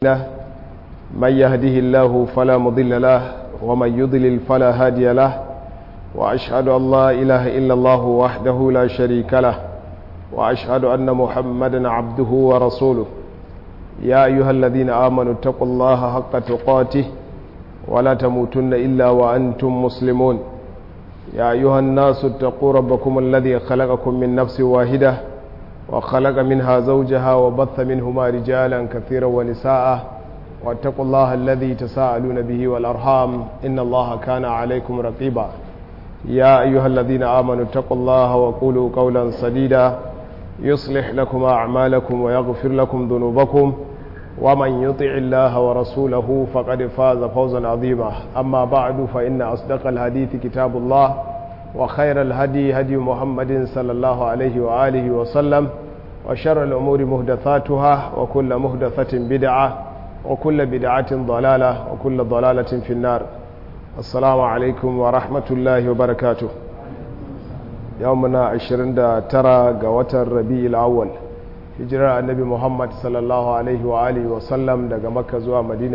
له من يهده الله فلا مضل له ومن يضلل فلا هادي له وأشهد أن لا إله إلا الله وحده لا شريك له وأشهد أن محمدا عبده ورسوله يا أيها الذين آمنوا اتقوا الله حق تقاته ولا تموتن إلا وأنتم مسلمون يا أيها الناس اتقوا ربكم الذي خلقكم من نفس واحدة وخلق منها زوجها وبث منهما رجالا كثيرا ونساء واتقوا الله الذي تساءلون به والأرحام إن الله كان عليكم رقيبا يا أيها الذين آمنوا اتقوا الله وقولوا قولا سديدا يصلح لكم أعمالكم ويغفر لكم ذنوبكم ومن يطع الله ورسوله فقد فاز فوزا عظيما أما بعد فإن أصدق الحديث كتاب الله وخير الهدي هدي محمد صلى الله عليه وآله وسلم وشر الأمور مهدثاتها وكل مهدثة بدعة وكل بدعة ضلالة وكل ضلالة في النار السلام عليكم ورحمة الله وبركاته يومنا عشرين ترى قوة الربيع الأول hijirar annabi muhammad sallallahu alaihi wa alihi wasallam daga makka zuwa madina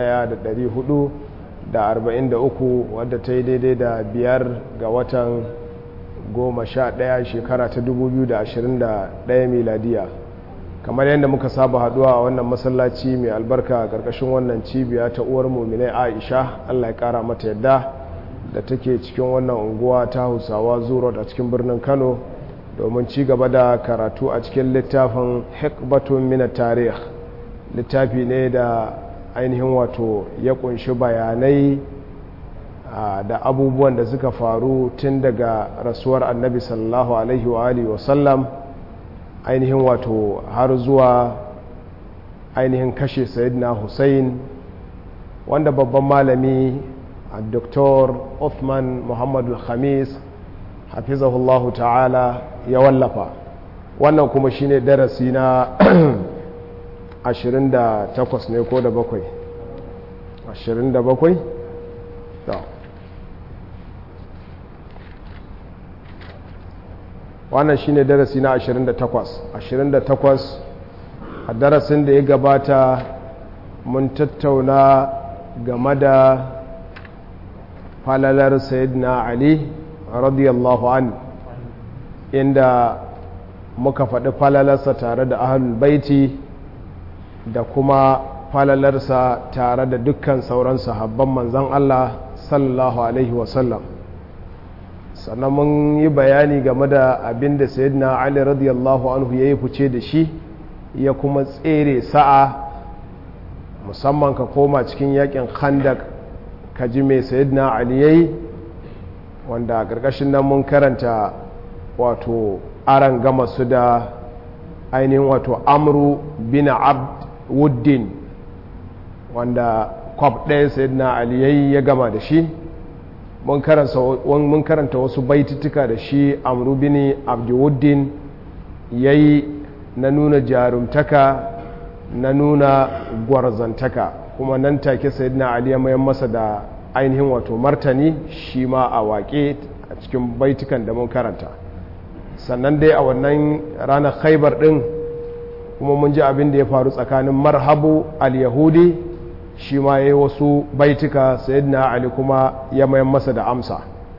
1443 wadda ta yi daidai da biyar ga watan goma sha ɗaya shekara ta 2021 miladiya kamar yadda muka saba haduwa a wannan masallaci mai albarka a ƙarƙashin wannan cibiya ta uwar muminai aisha allah ya ƙara mata yadda da take cikin wannan unguwa ta hausawa zuro a cikin birnin kano domin ci gaba da karatu a cikin littafin hikbatun mina tarih littafi ne da ainihin wato ya kunshi bayanai da abubuwan da suka faru tun daga rasuwar annabi sallallahu alaihi wa alihi wasallam ainihin wato har zuwa ainihin kashe sayidina hussein wanda babban malami a doktor Uthman muhammadu khamis hafizahullahu ta'ala ya wallafa wannan kuma shine darasi na 28 ne ko da bakwai 27 wannan shine darasi na 28 28 a darasin da ya gabata mun tattauna game da falalar sayyidina ali radiyallahu an inda muka faɗi falalarsa tare da ahlul baiti da kuma falalarsa tare da dukkan sauran sahabban manzan Allah sallallahu alaihi wasallam sannan mun yi bayani game da abin da sayyidina ali radiyallahu anhu ya yi fice da shi ya kuma tsere sa'a musamman ka koma cikin yakin khandak ka ji mai sayyidina ali yayi wanda a ƙarƙashin nan mun karanta wato aran gama su da ainihin wato amru bin abd wuddin wanda kwab ɗaya sayyidina ali yayi ya gama da shi mun karanta wasu baitutuka da shi amru bin abduwuddin ya yi na nuna jarumtaka na nuna gwarzantaka kuma nan take sayyidina ali ya mayan masa da ainihin wato martani shi ma a waƙe a cikin baitukan da mun karanta sannan dai a wannan ranar khaibar ɗin kuma mun ji abin da ya faru tsakanin marhabu al-yahudi shi ma ya yi wasu baituka sayyidina ali kuma ya mayan masa da amsa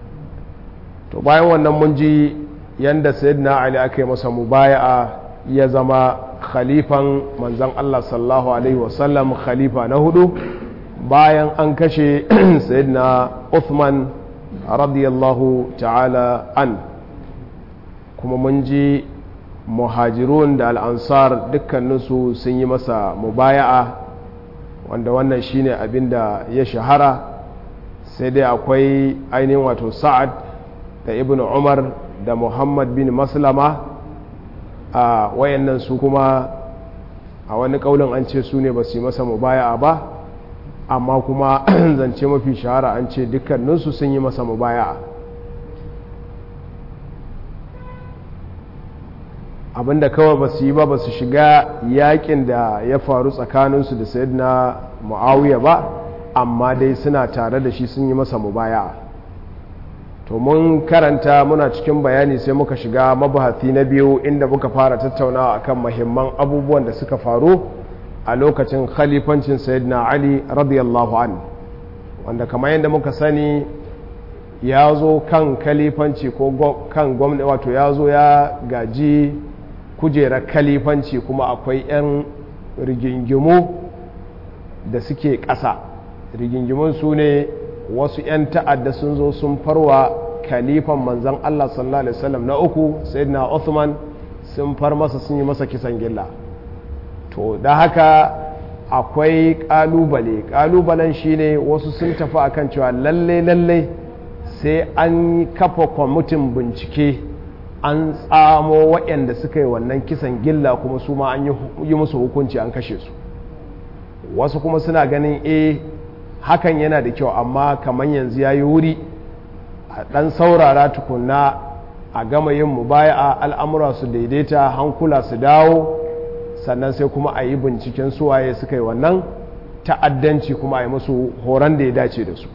to bayan wannan mun ji yadda sayyidina ali aka yi masa mubaya'a ya zama khalifan manzan allah sallallahu alaihi wasallam khalifa na hudu bayan an kashe sayyidina uthman radiyallahu ta'ala an kuma mun ji muhajirun da al'ansar dukkaninsu sun yi masa mubaya'a wanda wannan shine abin da ya shahara sai dai akwai ainihin wato sa'ad da ibn umar da muhammad bin maslama a wayannan su kuma a wani kaulin an ce su ne ba su yi masa mubaya'a ba amma kuma zance mafi shahara an ce dukkaninsu sun yi masa mubaya'a abinda kawai ba su yi ba ba su shiga yakin da ya faru tsakaninsu da sayyidina mu'awiya ba amma dai suna tare da shi sun yi masa mubaya to mun karanta muna cikin bayani sai muka shiga mabahati na biyu inda muka fara tattaunawa akan mahimman abubuwan da suka faru a lokacin khalifancin sayyidina ali radiyallahu an wanda kamar yadda muka sani ya zo kan khalifanci ko kan gwamnati wato ya zo ya gaji kujerar khalifanci kuma akwai 'yan rigingimu da suke ƙasa rigingimun su ne wasu 'yan ta'adda sun zo sun farwa khalifan manzan Allah sallallahu Alaihi wasallam na uku sayyidina Uthman sun far masa sun yi masa kisan gilla to da haka akwai kalubale kalubalen shine wasu sun tafi akan cewa lalle lalle sai an kafa kwamitin bincike an tsamo waɗanda suka yi wannan kisan gilla kuma su ma an yi musu hukunci an kashe su wasu kuma suna ganin e hakan yana da kyau amma kamar yanzu ya yi wuri a ɗan saurara tukunna a gama yin mubaya'a al'amura su daidaita hankula su dawo sannan sai kuma a yi binciken suwaye suka yi wannan ta'addanci kuma a yi musu horon da ya dace da su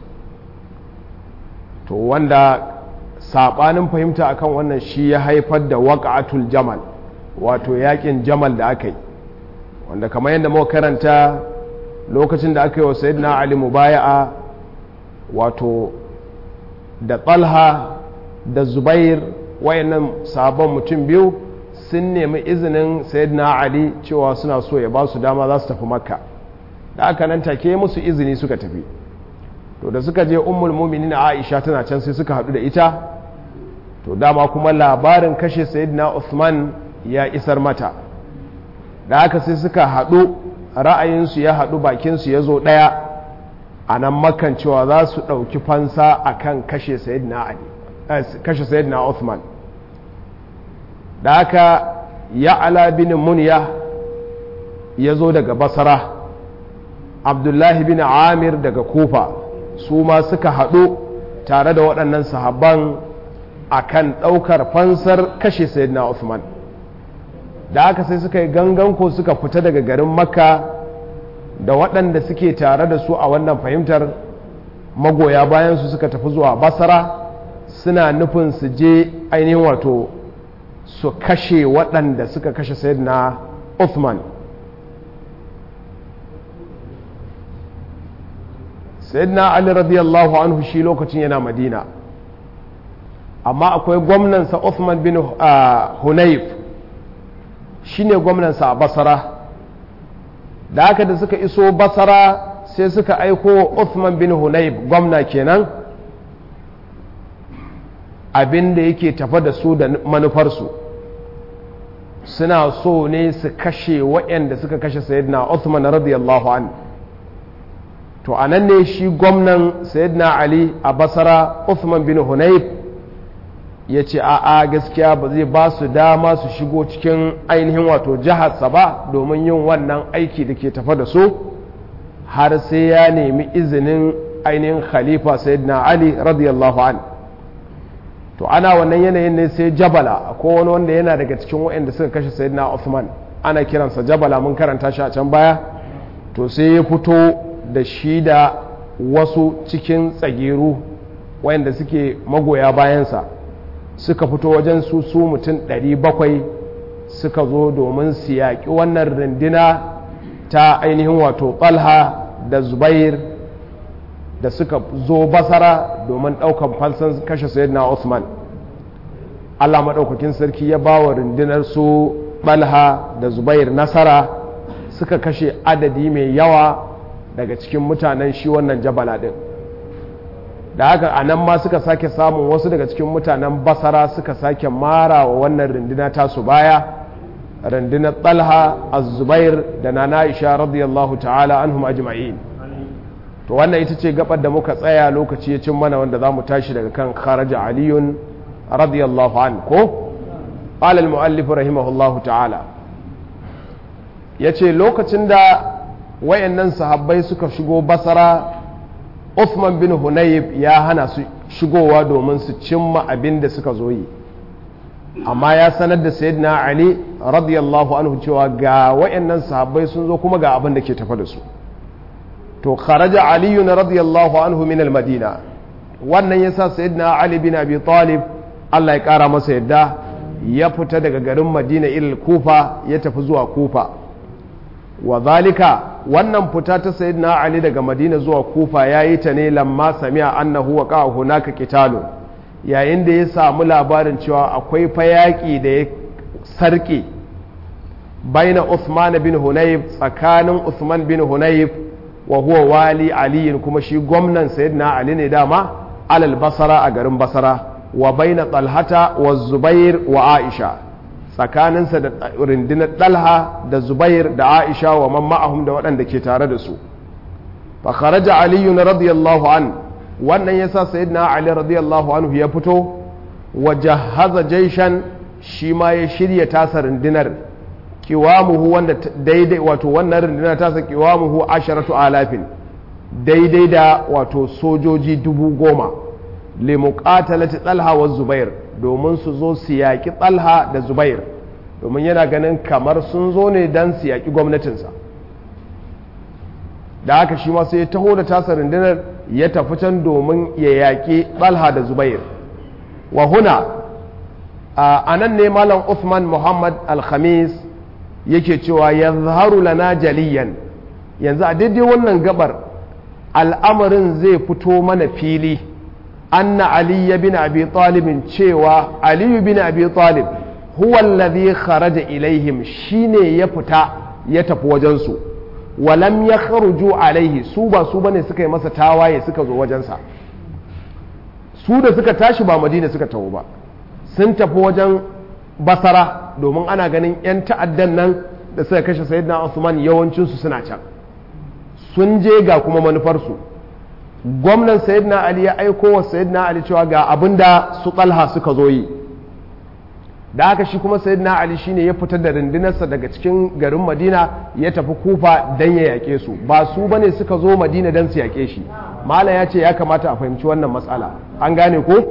to wanda saɓanin fahimta akan wannan shi ya haifar da waƙa'atul jamal wato yaƙin jamal da aka yi wanda kamar yadda muka karanta lokacin da aka yi wa sayyidina ali mubaya'a wato da talha da zubair wayannan sabon mutum biyu sun nemi izinin sayyidina ali cewa suna so ya ba su dama za su tafi makka da aka nan take musu izini suka tafi to da suka je ummul mu'minin aisha tana can sai suka hadu da ita to dama kuma labarin kashe sayyidina Uthman ya isar mata da haka sai suka hadu ra'ayinsu ya hadu bakinsu ya zo daya a nan makan cewa za su ɗauki fansa akan kashe sayyidina ali kashe sayyidina Uthman da haka ya ala bin munya ya zo daga basara abdullahi bin amir daga kufa su ma suka haɗu tare da waɗannan sahabban a kan ɗaukar fansar kashe sayyidina Uthman da haka sai suka yi ganganko suka fita daga garin makka da waɗanda suke tare da su a wannan fahimtar magoya bayansu suka tafi zuwa basara suna nufin su je ainihin wato su kashe waɗanda suka kashe sayyidina Uthman sayyidina Ali radiyallahu anhu shi lokacin yana Madina amma akwai gwamnansa Uthman bin Hunayf shine gwamnansa a Basra da haka da suka iso Basra sai suka aiko Uthman bin Hunayf gwamna kenan abin da yake tafa da su da manufarsu suna so ne su kashe waɗanda suka kashe sayyidina Uthman radiyallahu an to a nan ne shi gwamnan sayyidina Ali a basara Uthman bin Hunayf ya ce a'a gaskiya ba zai ba su dama su shigo cikin ainihin wato jiharsa ba domin yin wannan aiki da ke tafa da su har sai ya nemi izinin ainihin khalifa sayyidina Ali radiyallahu an to ana wannan yanayin ne sai jabala ko wani wanda yana daga cikin waɗanda suka kashe sayyidina Uthman ana kiransa jabala mun karanta shi a can baya to sai ya fito da shi da wasu cikin tsageru waɗanda suke magoya bayansa suka fito wajen su su mutum 700 suka zo domin su yaƙi wannan rundina ta ainihin wato ɓalha da zubair da suka zo basara domin ɗaukan falsan kashe sayyidina Usman Allah maɗaukakin sarki ya ba wa rundunar su ɓalha da zubair nasara suka kashe adadi mai yawa daga cikin mutanen shi wannan jabala ɗin da haka a nan ma suka sake samun wasu daga cikin mutanen basara suka sake mara wa wannan runduna tasu baya rundunar ɓalha az-zubair da na na'isha radiyallahu ta'ala anhum ajma'in to wannan ita ce gabar da muka tsaya lokaci ya cin mana wanda za mu tashi daga kan kharaja aliyun radiyallahu an ko alal mu'allif rahimahullahu ta'ala ya ce lokacin da wayannan sahabbai suka shigo basara Uthman bin Hunayb ya hana su shigowa domin su cimma abin da suka zo yi amma ya sanar da sayyidina Ali radiyallahu anhu cewa ga wayannan sahabbai sun zo kuma ga abin da ke tafa da su to kharaja aliyu na radiyallahu anhu min madina wannan yasa sayyidina ali bin abi talib Allah ya kara masa yadda ya fita daga garin madina ilal kufa ya tafi zuwa kufa wa zalika wannan fita ta sayyidina ali daga madina zuwa kufa yayi ta ne lamma sami'a annahu wa qa'a hunaka qitalun yayin da ya samu labarin cewa akwai fayaki da ya sarke baina Uthman bin Hunayf tsakanin Uthman bin Hunayf wa huwa wali Ali kuma shi gwamnan sayyidina Ali ne dama alal basara a garin basara wa baina Talhata wa Zubair wa Aisha tsakaninsa da rundunar Talha da Zubair da Aisha wa man ma'ahum da waɗanda ke tare da su fa kharaja Ali radiyallahu an wannan yasa sayyidina Ali radiyallahu anhu ya fito wa jahaza jaishan shi ma ya shirya tasa rundunar kiwamuhu wanda daidai wato wannan rundunar tasa kiwamuhu asharatu alafin daidai da wato sojoji dubu goma limuqatalati talha wa zubair domin su zo su yaƙi talha da zubair domin yana ganin kamar sun zo ne don su yaƙi gwamnatinsa da haka shi ma sai ya taho da tasa rundunar ya tafi can domin ya yaƙi talha da zubair wa huna a nan ne malam Uthman Muhammad Al-Khamis yake cewa ya zaharu lana jaliyan yanzu a daidai wannan gabar al'amarin zai fito mana fili anna Ali bin Abi Talibin cewa Ali bin Abi Talib huwa alladhi kharaja ilaihim shine ya fita ya tafi wajensu walam ya kharuju alaihi su ba su bane suka yi masa tawaye suka zo wajensa su da suka tashi ba madina suka taho ba sun tafi wajen basara domin ana ganin 'yan ta'addan nan da suka kashe sayyidina Usman yawancinsu suna can sun je ga kuma manufarsu gwamnan sayyidina Ali ya aiko wa sayyidina Ali cewa ga abin da su talha suka zo yi da haka shi kuma sayyidina Ali shine ya fitar da rundunarsa daga cikin garin Madina ya tafi Kufa dan ya yake su ba su bane suka zo Madina dan su yake shi mala ya ce ya kamata a fahimci wannan matsala an gane ko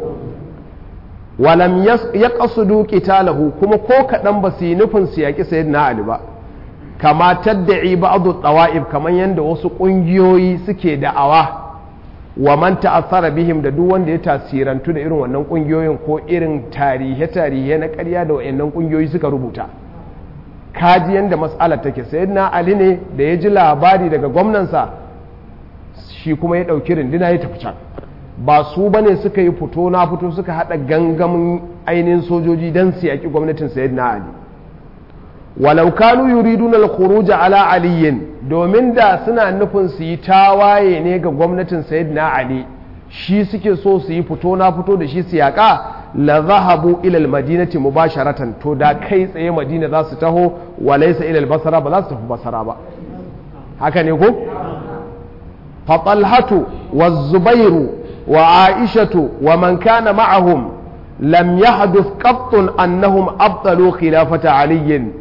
walam ya qasudu qitalahu kuma ko kadan ba su yi nufin su yaki sayyidina Ali ba kama tadda'i ba'du tawa'ib kaman yanda wasu kungiyoyi suke da'awa wa man ta'athara bihim da duk wanda ya tasirantu da irin wannan kungiyoyin ko irin tarihe-tarihe na ƙarya da wayannan kungiyoyi suka rubuta kaji yanda mas'alar take sayyidina Ali ne da ya ji labari daga gwamnansa shi kuma ya ɗauki rindina ya tafi can ba su bane suka yi fito na fito suka haɗa gangamin ainihin sojoji don su yaƙi gwamnatin sayyidina Ali walau kanu yuriduna al-khuruj ala aliyin domin da suna nufin su yi tawaye ne ga gwamnatin sayyidina ali shi suke so su yi fito na fito da shi su yaka la zahabu ila al-madinati mubasharatan to da kai tsaye madina za su taho wa laysa ila al-basra ba za su tafi basra ba haka ne ko fa talhatu wa zubairu wa aishatu wa man kana ma'ahum lam yahduth qattun annahum abtalu khilafata aliyin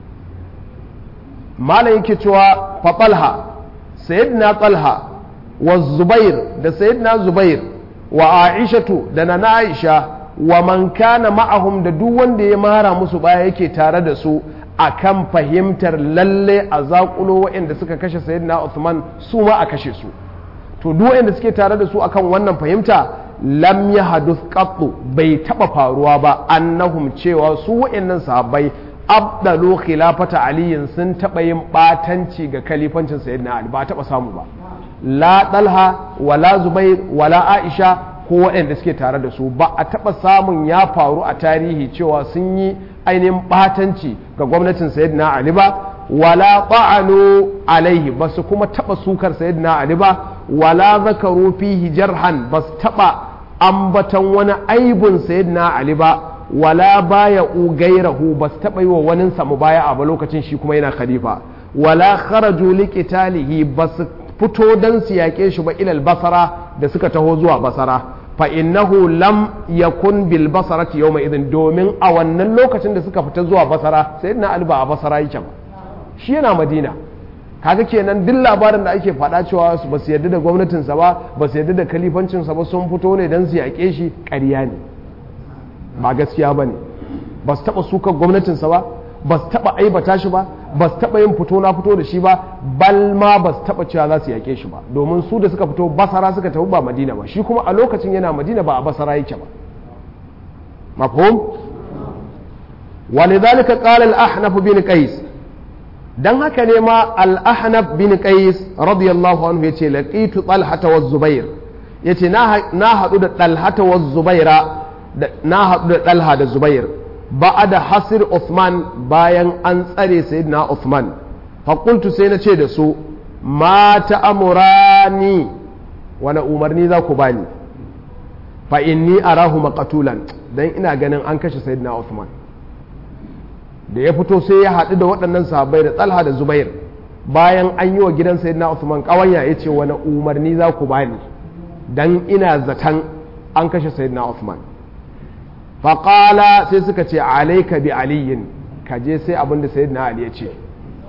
malam yake cewa fa talha sayyidina talha wa zubair da sayyidina zubair wa aishatu da na aisha wa man kana ma'ahum da duk wanda ya mara musu baya yake tare da su akan fahimtar lalle a zakulo waɗanda suka kashe sayyidina Uthman su ma a kashe su to duk waɗanda suke tare da su akan wannan fahimta lam yahduth qattu bai taba faruwa ba annahum cewa su waɗannan sahabbai abdalu khilafata aliyin sun taɓa yin ɓatanci ga kalifancin sayyidina ali ba taɓa samu ba la ɗalha wala zubair wala aisha ko waɗanda suke tare da su ba a taɓa samun ya faru a tarihi cewa sun yi ainihin ɓatanci ga gwamnatin sayyidina ali ba wala ta'anu alaihi ba su kuma taɓa sukar sayyidina ali ba wala zakaru fihi jarhan ba su taɓa ambatan wani aibun sayyidina ali ba wala baya gairahu ba su taɓa yi wa wani samu baya a ba lokacin shi kuma yana khalifa wala kharaju liqitalihi ba su fito dan su yaƙe shi ba ilal basara da suka taho zuwa basara fa innahu lam yakun bil basarati yawma idin domin a wannan lokacin da suka fita zuwa basara sayyidina ali ba a basara yake ba shi yana madina kaga kenan duk labarin da ake faɗa cewa ba su yarda da gwamnatinsa ba ba su yarda da kalifancinsa ba sun fito ne don su yaƙe shi ƙarya ne ba gaskiya ba ne ba su taɓa sukar gwamnatinsa ba ba su taɓa aibata shi ba ba su taɓa yin fito na fito da shi ba bal ma ba su taɓa cewa za su yaƙe shi ba domin su da suka fito basara suka tafi ba madina ba shi kuma a lokacin yana madina ba a basara yake ba mafhum ولذلك قال الأحنف بن قيس dan haka ne ma al-ahnaf bin qais radiyallahu anhu yace laqitu talhata wa zubair yace na haɗu da talhata wa zubaira na haɗu da talha da zubair ba'ada hasir Uthman bayan an tsare sayyidina Uthman faƙultu sai na ce da su ma ta'amurani wani umarni za ku bani fa inni arahu maqatulan dan ina ganin an kashe sayyidina Uthman da ya fito sai ya haɗu da waɗannan sahabbai da Talha da Zubair bayan an yi wa gidan sayyidina Uthman ƙawanya ya ce wani umarni za ku bani dan ina zaton an kashe sayyidina Uthman faƙala sai suka ce alaika bi aliyin ka je sai abinda sayyidina Ali ya ce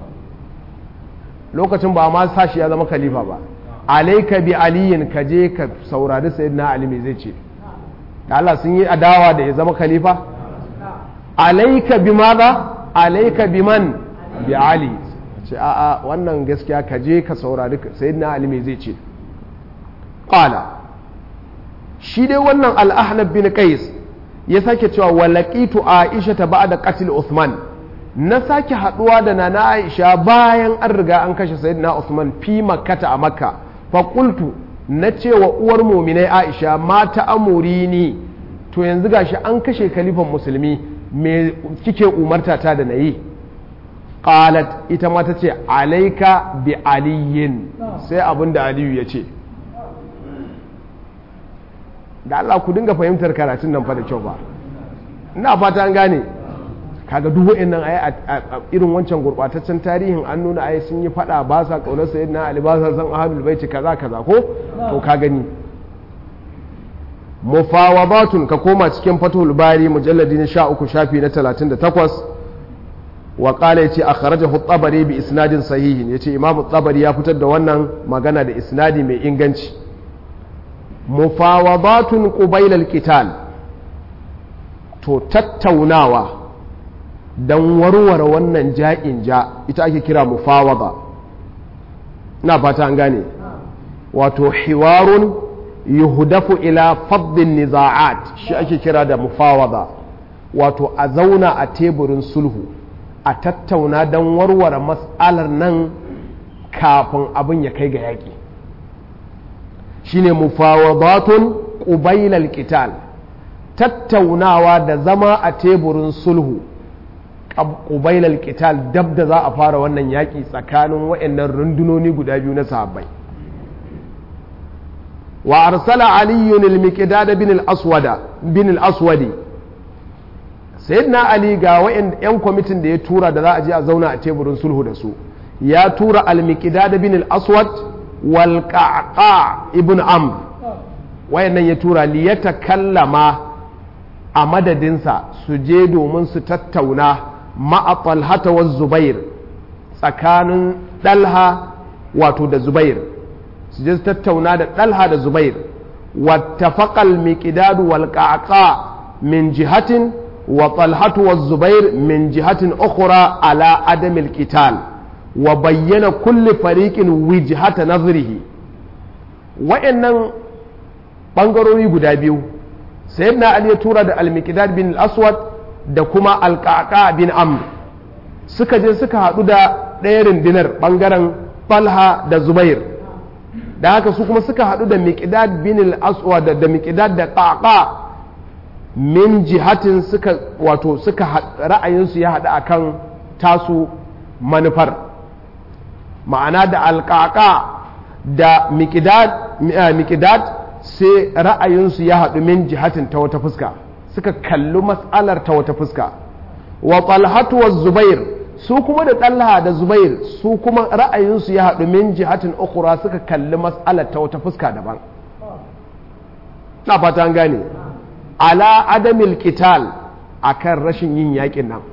lokacin ba ma sashi ya zama khalifa ba alaika bi aliyin ka je ka saurari sayyidina Ali me zai ce da Allah sun yi adawa da ya zama khalifa alaika bi maza alaika bi man bi Ali ce a'a wannan gaskiya ka je ka saurari sayyidina Ali me zai ce qala shi dai wannan al-ahnab bin qais ya sake cewa walaqitu aisha ta ba'da qatl uthman na sake haduwa da nana aisha bayan an riga an kashe sayyidina uthman fi makkata a makka fa qultu na cewa uwar muminai aisha mata amurini to yanzu gashi an kashe kalifan musulmi me kike umarta ta da nayi qalat ita ma ta ce alaika bi aliyin sai abinda aliyu ya ce da Allah ku dinga fahimtar karatun nan fa da kyau ba ina fata an gane kaga duk wa'annan ayi a irin wancan gurbataccen tarihin an nuna ayi sun yi fada ba sa kaunar sayyidina Ali ba sa san ahlul baiti kaza kaza ko to ka gani mufawadatun ka koma cikin fatul bari mujalladi na 13 shafi na 38 wa qala yace akhrajahu at-tabari bi isnadin sahihin yace imam at-tabari ya fitar da wannan magana da isnadi mai inganci mufawadatun ƙubailar qital to tattaunawa don warware wannan ja'in ja ita ake kira mufawada na fata an gane wato hiwarun yuhdafu ila faddin niza'at shi ake kira da mufawada wato a zauna a teburin sulhu a tattauna don warware matsalar nan kafin abin ya kai ga yaƙi shine mufawadatun qubailal qital tattaunawa da zama a teburin sulhu qubailal qital dab da za a fara wannan yaki tsakanin wayannan rundunoni guda biyu na sahabbai wa arsala aliyun al-miqdad bin al-aswada bin al-aswadi sayyidina ali ga wayan yan kwamitin da ya tura da za a je a zauna a teburin sulhu da su ya tura al-miqdad bin al-aswad walƙaƙa ibn amr wayannan ya tura liyata kallama a madadinsa su je domin su tattauna ma'a talhata wa zubair tsakanin ɗalha wato da zubair su je su tattauna da ɗalha da zubair wattafaqal miqdadu wal qaqa min jihatin wa talhatu wa zubair min jihatin ukhra ala adamil qital wa bayyana kulli fariqin wijhata nazrihi wa'annan bangarori guda biyu sayyidina ali ya tura da al-miqdad bin al-aswad da kuma al-qaqa bin amr suka je suka hadu da ɗaya rundunar bangaren falha da zubair da haka su kuma suka hadu da miqdad bin al-aswad da miqdad da qaqa min jihatin suka wato suka ra'ayinsu ya hadu akan tasu manufar ma'ana da alƙaƙa da mikidad sai ra'ayinsu ya haɗu min jihatin ta wata fuska suka kalli matsalar ta wata fuska wa talhatu wa zubair su kuma da talha da zubair su kuma ra'ayinsu ya haɗu min jihatin ukura suka kalli matsalar ta wata fuska daban na fata an gane ala adamil qital akan rashin yin yakin nan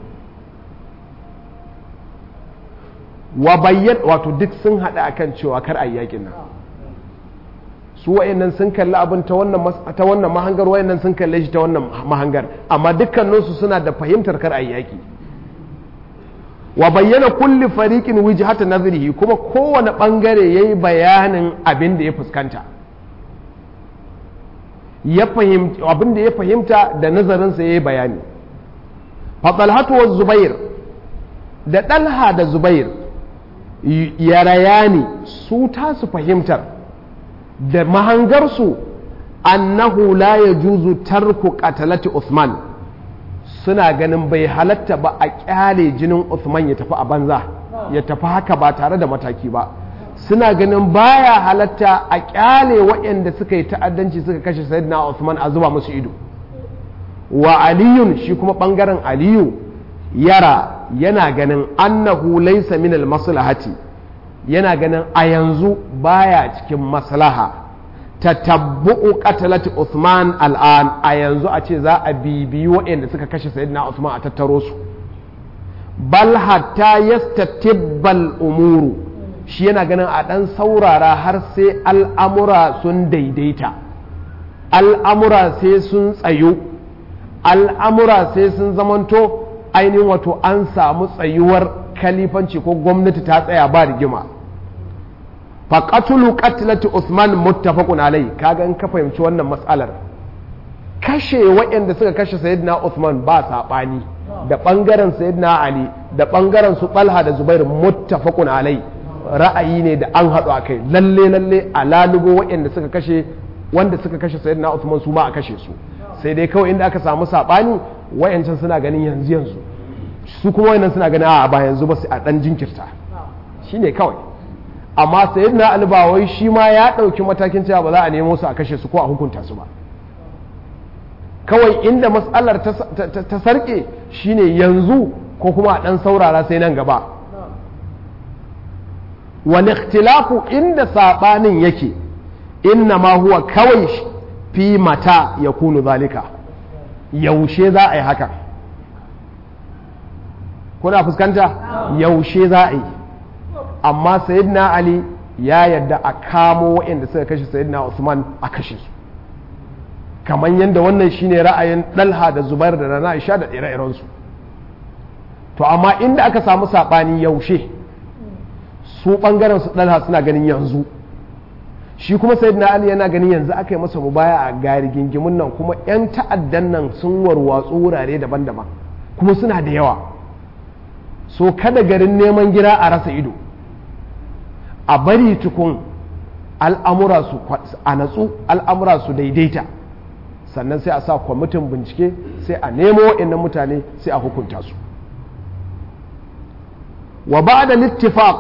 wa bayyan wato duk sun haɗa akan cewa kar a yi yakin nan su wayannan sun kalli abin ta wannan ta wannan mahangar wayannan sun kalle shi ta wannan mahangar amma dukkaninsu suna da fahimtar kar a yi yaki wa bayyana kulli fariqin wijhata nazrihi kuma kowane bangare yayi bayanin abin da ya fuskanta ya fahimta abin da ya fahimta da nazarinsa yayi bayani fa talhatu wa zubair da dalha da zubair yarayani su tasu fahimtar da mahangarsu annahu la yajuzu tarku qatalati Uthman suna ganin bai halatta ba a kyale jinin Uthman ya tafi a banza ya tafi haka ba tare da mataki ba suna ganin baya halatta a kyale waɗanda suka yi ta'addanci suka kashe sayyidina Uthman a zuba musu ido wa aliyun shi kuma ɓangaren aliyu yara yana ganin annahu laysa min maslahati yana ganin a yanzu baya cikin maslaha tatabbu'u qatalati Uthman al'an a yanzu a ce za a bibiyi waɗanda suka kashe sayyidina Uthman a tattaro su bal hatta yastatibbal umuru shi yana ganin a ɗan saurara har sai al'amura sun daidaita al'amura sai sun tsayu al'amura sai sun zamanto ainihin wato an samu tsayuwar kalifanci ko gwamnati ta tsaya ba rigima faƙatulu ƙatilati Usman muttafaqun alai kaga in ka fahimci wannan matsalar kashe waɗanda suka kashe sayyidina Usman ba saɓani da ɓangaren sayyidina Ali da ɓangaren su Talha da Zubair muttafaqun alai ra'ayi ne da an haɗu a kai lalle lalle a lalubo waɗanda suka kashe wanda suka kashe sayyidina Usman su ma a kashe su sai dai kawai inda aka samu saɓani wayancan suna ganin yanzu yanzu su kuma wayannan suna ganin a ba yanzu ba su a ɗan jinkirta shine kawai amma sayyidina Ali ba wai shi ma ya ɗauki matakin cewa ba za a nemo su a kashe su ko a hukunta su ba kawai inda matsalar ta sarke shine yanzu ko kuma a ɗan saurara sai nan gaba wani ikhtilafu inda saɓanin yake inna ma huwa kawai fi mata ya kunu zalika yaushe za a yi haka kuna fuskanta yaushe za a yi amma sayyidina ali ya yadda a kamo waɗanda suka kashe sayyidina usman a kashe su kamar yadda wannan shine ra'ayin ɗalha da zubair da rana isha da ire-irensu to amma inda aka samu saɓani yaushe su ɓangaren su ɗalha suna ganin yanzu shi kuma sayyidina ali yana ganin yanzu aka yi masa mubaya a gari gingimin nan kuma 'yan ta'addan nan sun warwatsu wurare daban-daban kuma suna da yawa so kada garin neman gira a rasa ido a bari tukun al'amura su a natsu al'amura su daidaita sannan sai a sa kwamitin bincike sai a nemo wa'annan mutane sai a hukunta su wa ba da littifaq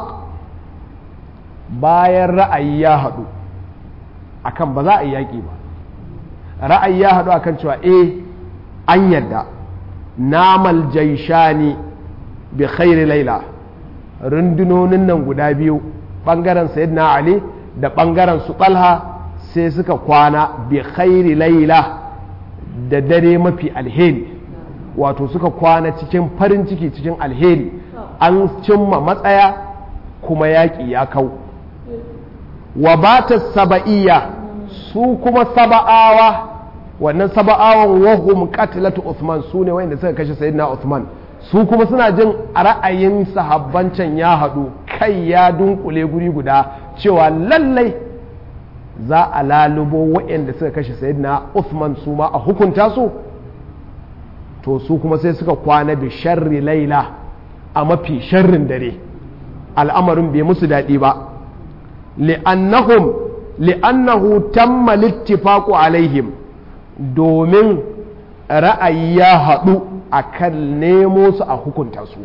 bayan ra'ayi ya haɗu akan ba za a yi yaƙi ba ra'ayi ya haɗu akan cewa eh an yadda namal jaishani bi khairi laila rundunonin nan guda biyu ɓangaren sayyidina ali da ɓangaren su ɓalha sai suka kwana bi khairi laila da dare mafi alheri wato suka kwana cikin farin ciki cikin alheri an cimma matsaya kuma yaƙi ya kau wa bata saba'iyya su kuma saba'awa wannan saba'awan wahum qatlatu Uthman su ne wanda suka kashe sayyidina Uthman su kuma suna jin ra'ayin sahabbancan ya haɗu kai ya dunkule guri guda cewa lallai za a lalubo waɗanda suka kashe sayyidina Uthman su ma a hukunta su to su kuma sai suka kwana bi sharri laila a mafi sharrin dare al'amarin bai musu daɗi ba li'annahum li'annahu tamma littifaqu alaihim domin ra'ayi ya haɗu a kan nemo su a hukunta su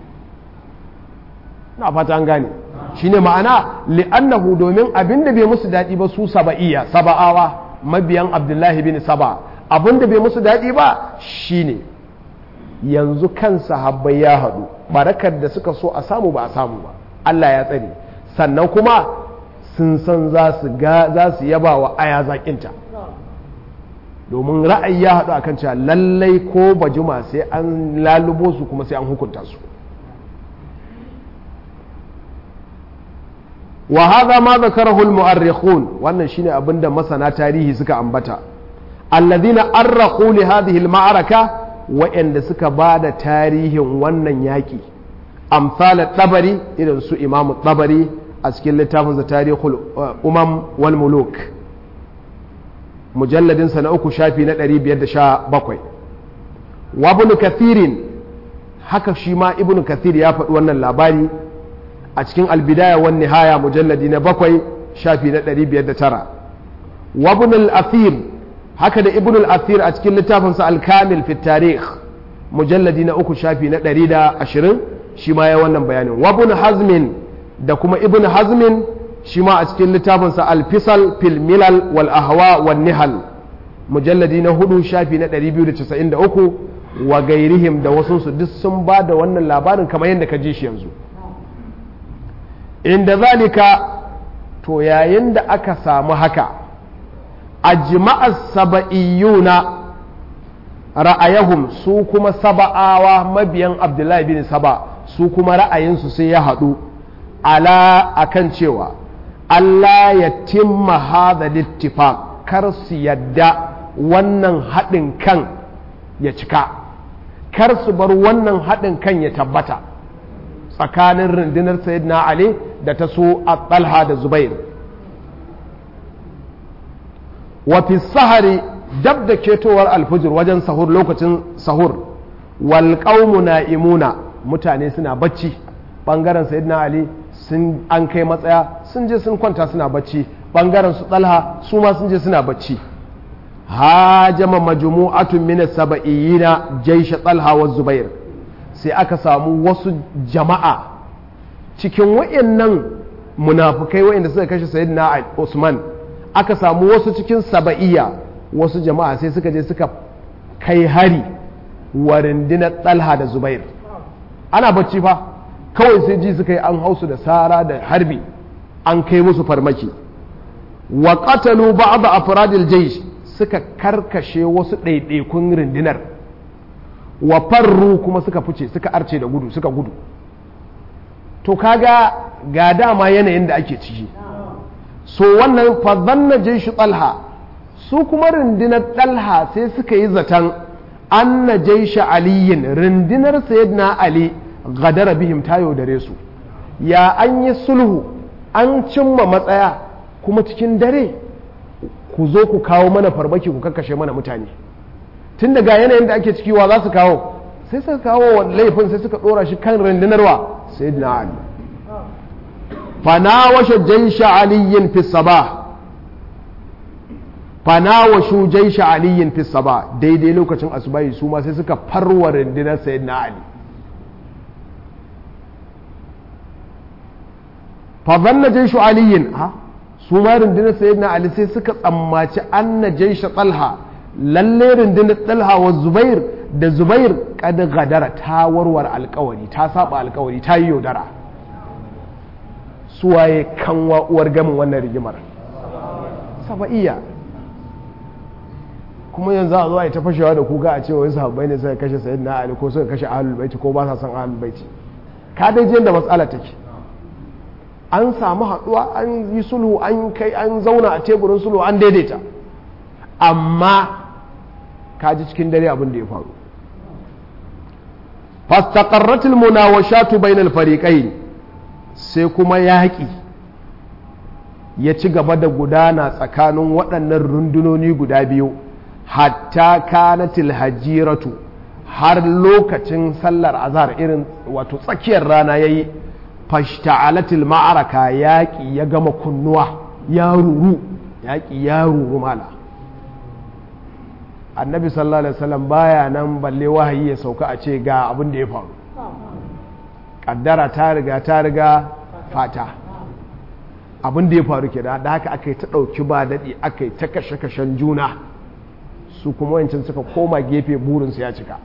na fata an gane shine ma'ana li'annahu domin abinda bai musu daɗi ba su saba'iyya saba'awa mabiyan abdullahi bin saba abinda bai musu daɗi ba shine yanzu kan sahabbai ya haɗu barakar da suka so a samu ba a samu ba Allah ya tsare sannan kuma sun san za su yaba wa aya zaƙinta domin ra'ayi ya haɗu akan cewa lallai ko bajuma sai an lalubo su kuma sai an hukunta su wa hadha ma zakarahu al-mu'arrikhun wannan shine abinda masana tarihi suka ambata alladhina arrakhu li hadhihi al-ma'araka wa'anda suka bada tarihin wannan yaki amsal tabari irin su imamu tabari a cikin littafin tarihul umam wal muluk mujalladinsa na uku shafi na 517 wa ibn kathirin haka shi ma ibn kathir ya faɗi wannan labari a cikin albidaya wan nihaya mujalladi na bakwai shafi na 509 wa ibn al-athir haka da ibn al-athir a cikin littafinsa al-kamil fi tarikh mujalladi na uku shafi na 120 shi ma ya wannan bayanin wa ibn hazmin da kuma ibn hazmin shi ma a cikin littafinsa al-fisal fil milal wal ahwa wan nihal mujalladi na hudu shafi na 293 wa gairihim da wasunsu duk sun ba da wannan labarin kamar yadda ka ji shi yanzu inda zalika to yayin da aka samu haka a jima'ar saba'iyuna ra'ayahum su kuma saba'awa mabiyan abdullahi bin saba su kuma ra'ayinsu sai ya haɗu ala akan cewa Allah ya timma hada littifaq kar su yadda wannan haɗin kan ya cika kar su bar wannan haɗin kan ya tabbata tsakanin rundunar sayyidina ali da ta so a talha da zubair wafi sahari dab da ketowar alfujir wajen sahur lokacin sahur wal na imuna mutane suna bacci ɓangaren sayyidina ali sun an kai matsaya sun je sun kwanta suna bacci ɓangaren su talha su ma sun je suna bacci hajama majmu'atun min saba'iyina jaisha talha wa zubair sai aka samu wasu jama'a cikin wayannan munafukai wayanda suka kashe sayyidina Usman aka samu wasu cikin saba'iyya wasu jama'a sai suka je suka kai hari wa rundunar talha da zubair ana bacci fa kawai sai ji suka yi an hausu da sara da harbi an kai musu farmaki wa qatalu ba'd afradil jaysh suka karkashe wasu ɗaiɗaikun rundunar wa farru kuma suka fice suka arce da gudu suka gudu to kaga ga dama yanayin da ake ciki so wannan fadhanna jaishu talha su kuma rundunar talha sai suka yi zaton anna jaisha aliyin rundunar sayyidina ali gadara bihim ta yaudare su ya an yi sulhu an cimma matsaya kuma cikin dare ku zo ku kawo mana farmaki ku kakkashe mana mutane tun daga yanayin da ake ciki wa za su kawo sai suka kawo laifin sai suka dora shi kan rundunarwa sai na ali fanawashe jaisha aliyin fi sabah fanawashu jaisha aliyin fi sabah daidai lokacin asubahi su ma sai suka farwa rundunar sayyidina ali fa zanna jaishu aliyin ha su ma rundunar sayyidina ali sai suka tsammaci anna jaisha talha lalle rundunar talha wa zubair da zubair kada gadara ta warware alkawari ta saba alkawari ta yi yaudara suwaye kanwa uwar gamin wannan rigimar saba'iyya kuma yanzu a zuwa ta fashewa da kuka a cewa wasu habbai ne suka kashe sayyidina ali ko suka kashe ahlul baiti ko ba sa son ahlul baiti ka dai da matsala take an samu haɗuwa an yi sulhu an kai an zauna a teburin sulhu an daidaita amma ka ji cikin dare abin da ya faru fastaqarratil munawashatu bainal fariqain sai kuma yaƙi ya ci gaba da gudana tsakanin waɗannan rundunoni guda biyu hatta kanatil hajiratu har lokacin sallar azhar irin wato tsakiyar rana yayi fashta'alatil ma'araka yaƙi ya gama kunnuwa ya ruru yaƙi ya ruru mala annabi sallallahu alaihi wasallam baya nan balle wahayi ya sauka a ce ga abin da ya faru kaddara ta riga ta riga fata abin da ya faru ke da haka aka yi ta ɗauki ba daɗi aka yi ta kashe-kashen juna su kuma wancan suka koma gefe burinsu ya cika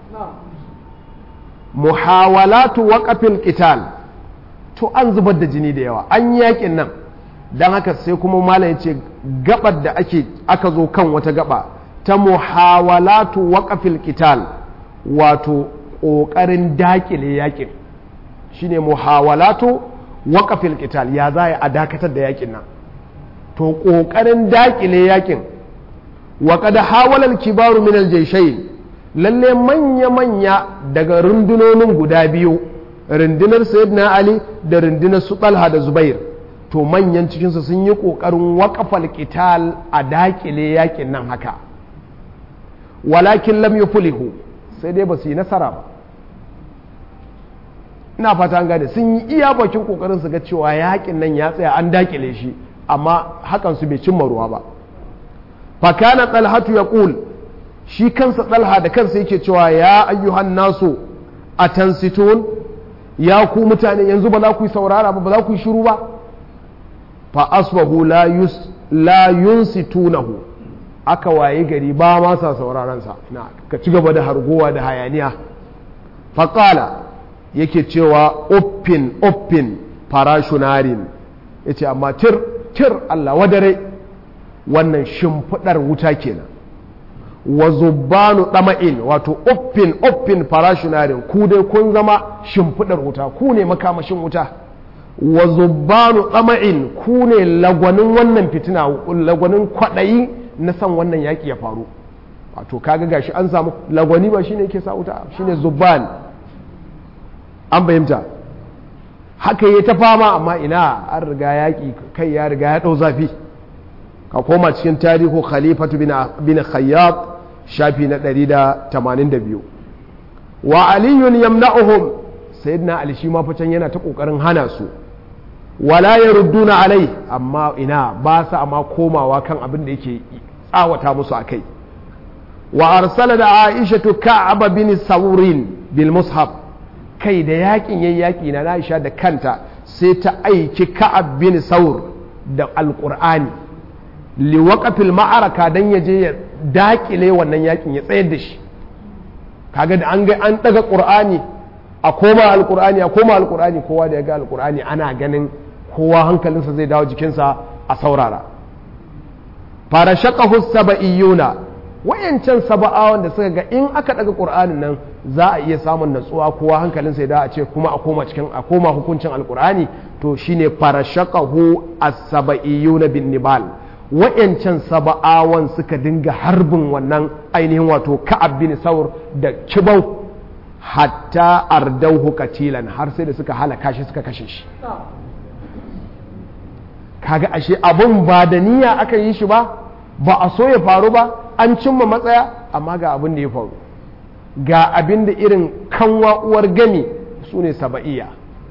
muhawalatu waƙafin qital to an zubar da jini da yawa an yakin nan don haka sai kuma malam ya ce gabar da ake aka zo kan wata gaba ta muhawalatu waƙafin qital wato ƙoƙarin daƙile yakin shine muhawalatu waƙafin qital ya za a dakatar da yakin nan to ƙoƙarin daƙile yakin wa kada hawalal kibaru min aljayshayn lalle manya manya daga rundunonin guda biyu rundunar sayyidina ali da rundunar su talha da zubair to manyan cikinsu sun yi ƙoƙarin waƙafal qital a daƙile yakin nan haka walakin lam yuflihu sai dai ba su yi nasara ba ina fata an gane sun yi iya bakin kokarin su ga cewa yakin nan ya tsaya an dakile shi amma hakan su bai cimma ruwa ba fa kana talhatu yaqul shi kansa talha da kansa yake cewa ya ayyuhan nasu atansitun ya ku mutane yanzu ba za ku yi saurara ba ba za ku yi shiru ba fa asbahu la yus la yunsitunahu aka waye gari ba ma sa sauraron sa na ka ci gaba da hargowa da hayaniya fa qala yake cewa uffin uffin farashunarin yace amma tir tir Allah wadare wannan shimfidar wuta kenan wa zubbanu ɗama'in wato uffin uffin farashunarin ku dai kun zama shimfiɗar wuta ku ne makamashin wuta wa zubbanu ɗama'in ku ne lagwanin wannan fitina lagwanin kwaɗayi na san wannan yaƙi ya faru wato kaga gashi an samu lagwani ba shine yake sa wuta shine zubban an fahimta haka yi ta fama amma ina an riga yaƙi kai ya riga ya ɗau zafi ka koma cikin tarihu khalifatu bin khayyat shafi na 182 wa aliyun yamna'uhum sayyidina ali shi ma can yana ta kokarin hana su wala yarudduna alai amma ina ba sa amma komawa kan abin da yake tsawata musu akai wa arsala da aisha ka'ab bin saurin bil mushaf kai da yakin yayi yaki na aisha da kanta sai ta aiki ka'ab bin saur da alqur'ani liwaƙafil ma'araka don ya je ya daƙile wannan yakin ya tsayar da shi kaga da an ga an ɗaga ƙur'ani a koma alƙur'ani a koma alƙur'ani kowa da ya ga alƙur'ani ana ganin kowa hankalinsa zai dawo jikinsa a saurara fara shaƙahu saba'iyuna wayancan saba'awan da suka ga in aka ɗaga ƙur'anin nan za a iya samun natsuwa kowa hankalinsa ya dawo a ce kuma a koma cikin a koma hukuncin alƙur'ani to shine fara shaƙahu as-saba'iyuna bin nibal wa'yancan saba'awan suka dinga harbin wannan ainihin wato ka'ab bin saur da kibau hatta ardauhu katilan har sai da suka halaka shi suka kashe shi kaga ashe abun ba da niyya aka yi shi ba ba a so ya faru ba an cimma matsaya amma ga abin da ya faru ga abin da irin kanwa uwar gami su ne saba'iya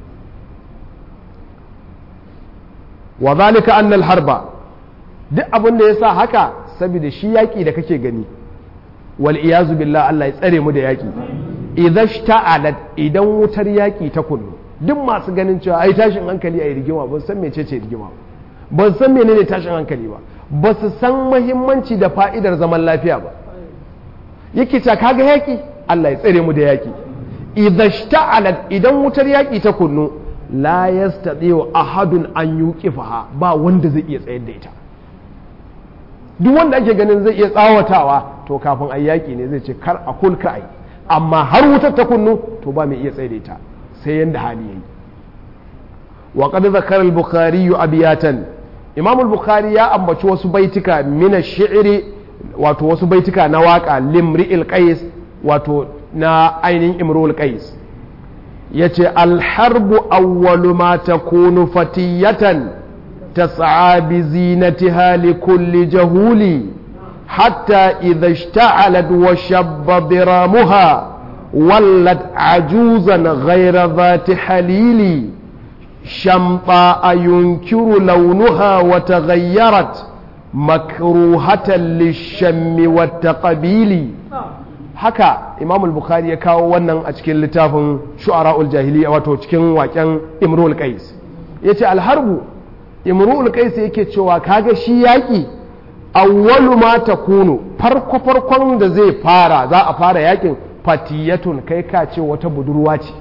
wa zalika annal harba duk abin da ya sa haka saboda shi yaƙi da kake gani wal iyazu billah Allah ya tsare mu da yaƙi idan shta'alat idan wutar yaƙi ta kunnu duk masu ganin cewa ai tashin hankali a rigima ban san mece ce rigima ban san menene tashin hankali ba ba su san muhimmanci da fa'idar zaman lafiya ba yake ta kaga yaƙi Allah ya tsare mu da yaƙi idan shta'alat idan wutar yaƙi ta kunnu la yastati'u ahadun an yuqifaha ba wanda zai iya tsayar da ita duk wanda ake ganin zai iya tsawatawa to kafin a yaƙi ne zai ce kar a kulka ai amma har wutar ta kunnu to ba mai iya tsaye ta sai yanda hali yayi wa qad zakara al-bukhari abiyatan imam al-bukhari ya ambaci wasu baitika min ash-shi'ri wato wasu baitika na waka limri'il qais wato na ainihin imrul qais yace al-harbu awwalu ma takunu fatiyatan تسعى بزينتها لكل جهول حتى إذا اشتعلت وشب ضرامها ولت عجوزا غير ذات حليل شمطاء ينكر لونها وتغيرت مكروهة للشم والتقبيل haka imam al-bukhari ya kawo wannan a cikin littafin shu'ara'ul jahiliya wato cikin waken imrul qais yace al-harbu imru'ul qais yake cewa kaga shi yaki awwalu ma takunu farko farkon da zai fara za a fara yakin fatiyatun kai ka ce wata budurwa ce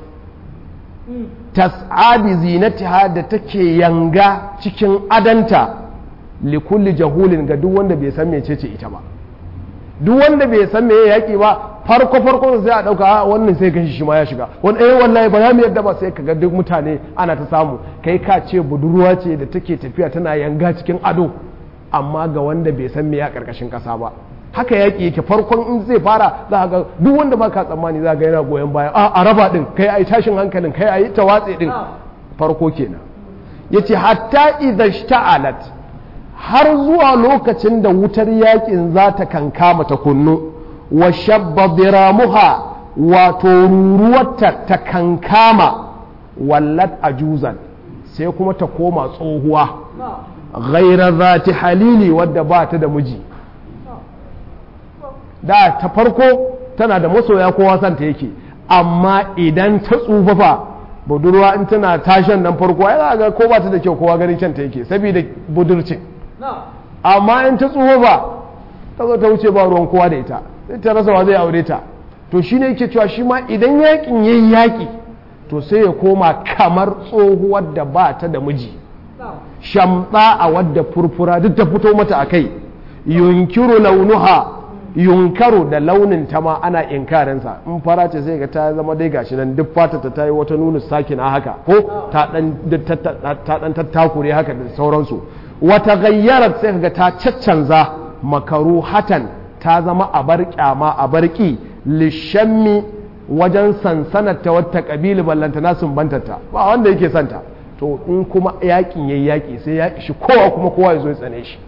tas'abi zinatiha da take yanga cikin adanta likulli jahulin ga duk wanda bai san mecece ita ba duk wanda bai san me yaki ba farko farko sai a dauka wannan sai gashi shi ma ya shiga wani eh wallahi ba za mu yadda ba sai kaga duk mutane ana ta samu kai ka ce budurwa ce da take tafiya tana yanga cikin ado amma ga wanda bai san me ya karkashin kasa ba haka yaki yake farkon in zai fara za ga duk wanda ba ka tsammani za ga yana goyon baya a a raba din kai ai tashin hankalin kai ai tawatsi din farko kenan yace hatta idza shta'alat har zuwa lokacin da wutar yakin za ta kankama ta kunnu wa shabba biramuha wato ruruwarta ta kankama wallat ajuzan sai kuma ta koma tsohuwa ghaira zati halili wadda ba ta da miji da ta farko tana da masoya kowa santa yake amma idan ta tsufafa budurwa in tana tashan nan farko ya ga ko ba ta da kyau kowa ganin kyanta yake saboda budurcin amma in ta tsufafa ta zo ta wuce ba ruwan kowa da ita sai ta rasa wa zai aure ta to shine yake cewa shi ma idan yakin yayi yaki to sai ya koma kamar tsohuwar da ba ta da miji shamta a wadda furfura duk ta fito mata a kai yunkiru launuha yunkaru da launin ta ma ana inkarinsa in fara ce sai ga ta zama dai gashi nan duk fata ta tayi wata nuna sakina haka ko ta dan tattakure haka da sauransu wata gayyarar sai ga ta caccanza makaru hatan ta zama a bar kyama a barki lishammi wajen sansanar ta wata kabili ballanta na sumbantarta ba wanda yake santa to in kuma yakin yayi yaki sai ya ishi kowa kuma kowa ya zo ya tsane shi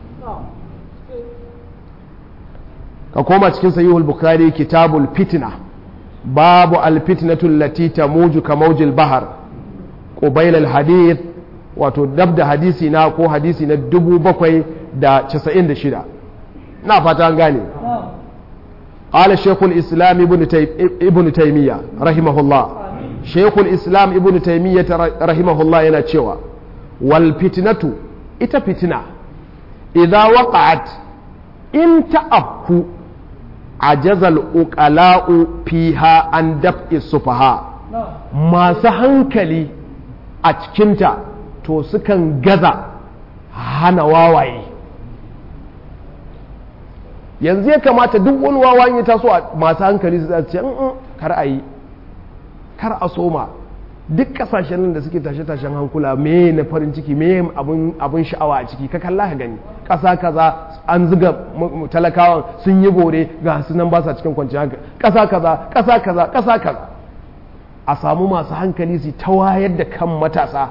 ka koma cikin sahihul bukhari kitabul fitna babu alfitnatu allati tamuju ka mawjil bahar qubayl al hadith wato dab da hadisi na ko hadisi na 796 na fata an gane قال شيخ الإسلام ابن, تي... ابن تيمية رحمه الله شيخ الإسلام ابن تيمية رحمه الله ينتشوى والفتنة إتا فتنة إذا وقعت إن تأبكو عجز الأقلاء فيها عن دفع السفهاء ما سهنكلي أتكنت to sukan gaza hana wawaye yanzu ya kamata duk wani wawa ya taso a masu hankali su ce kar a yi kar a soma duk kasashen nan da suke tashe-tashen hankula me na farin ciki me abin sha'awa a ciki ka kalla ka gani ƙasa kaza an zuga talakawan sun yi bore ga su nan ba sa cikin kwanciyar hankali ƙasa kaza ƙasa kaza ƙasa kaza a samu masu hankali su ta wayar da kan matasa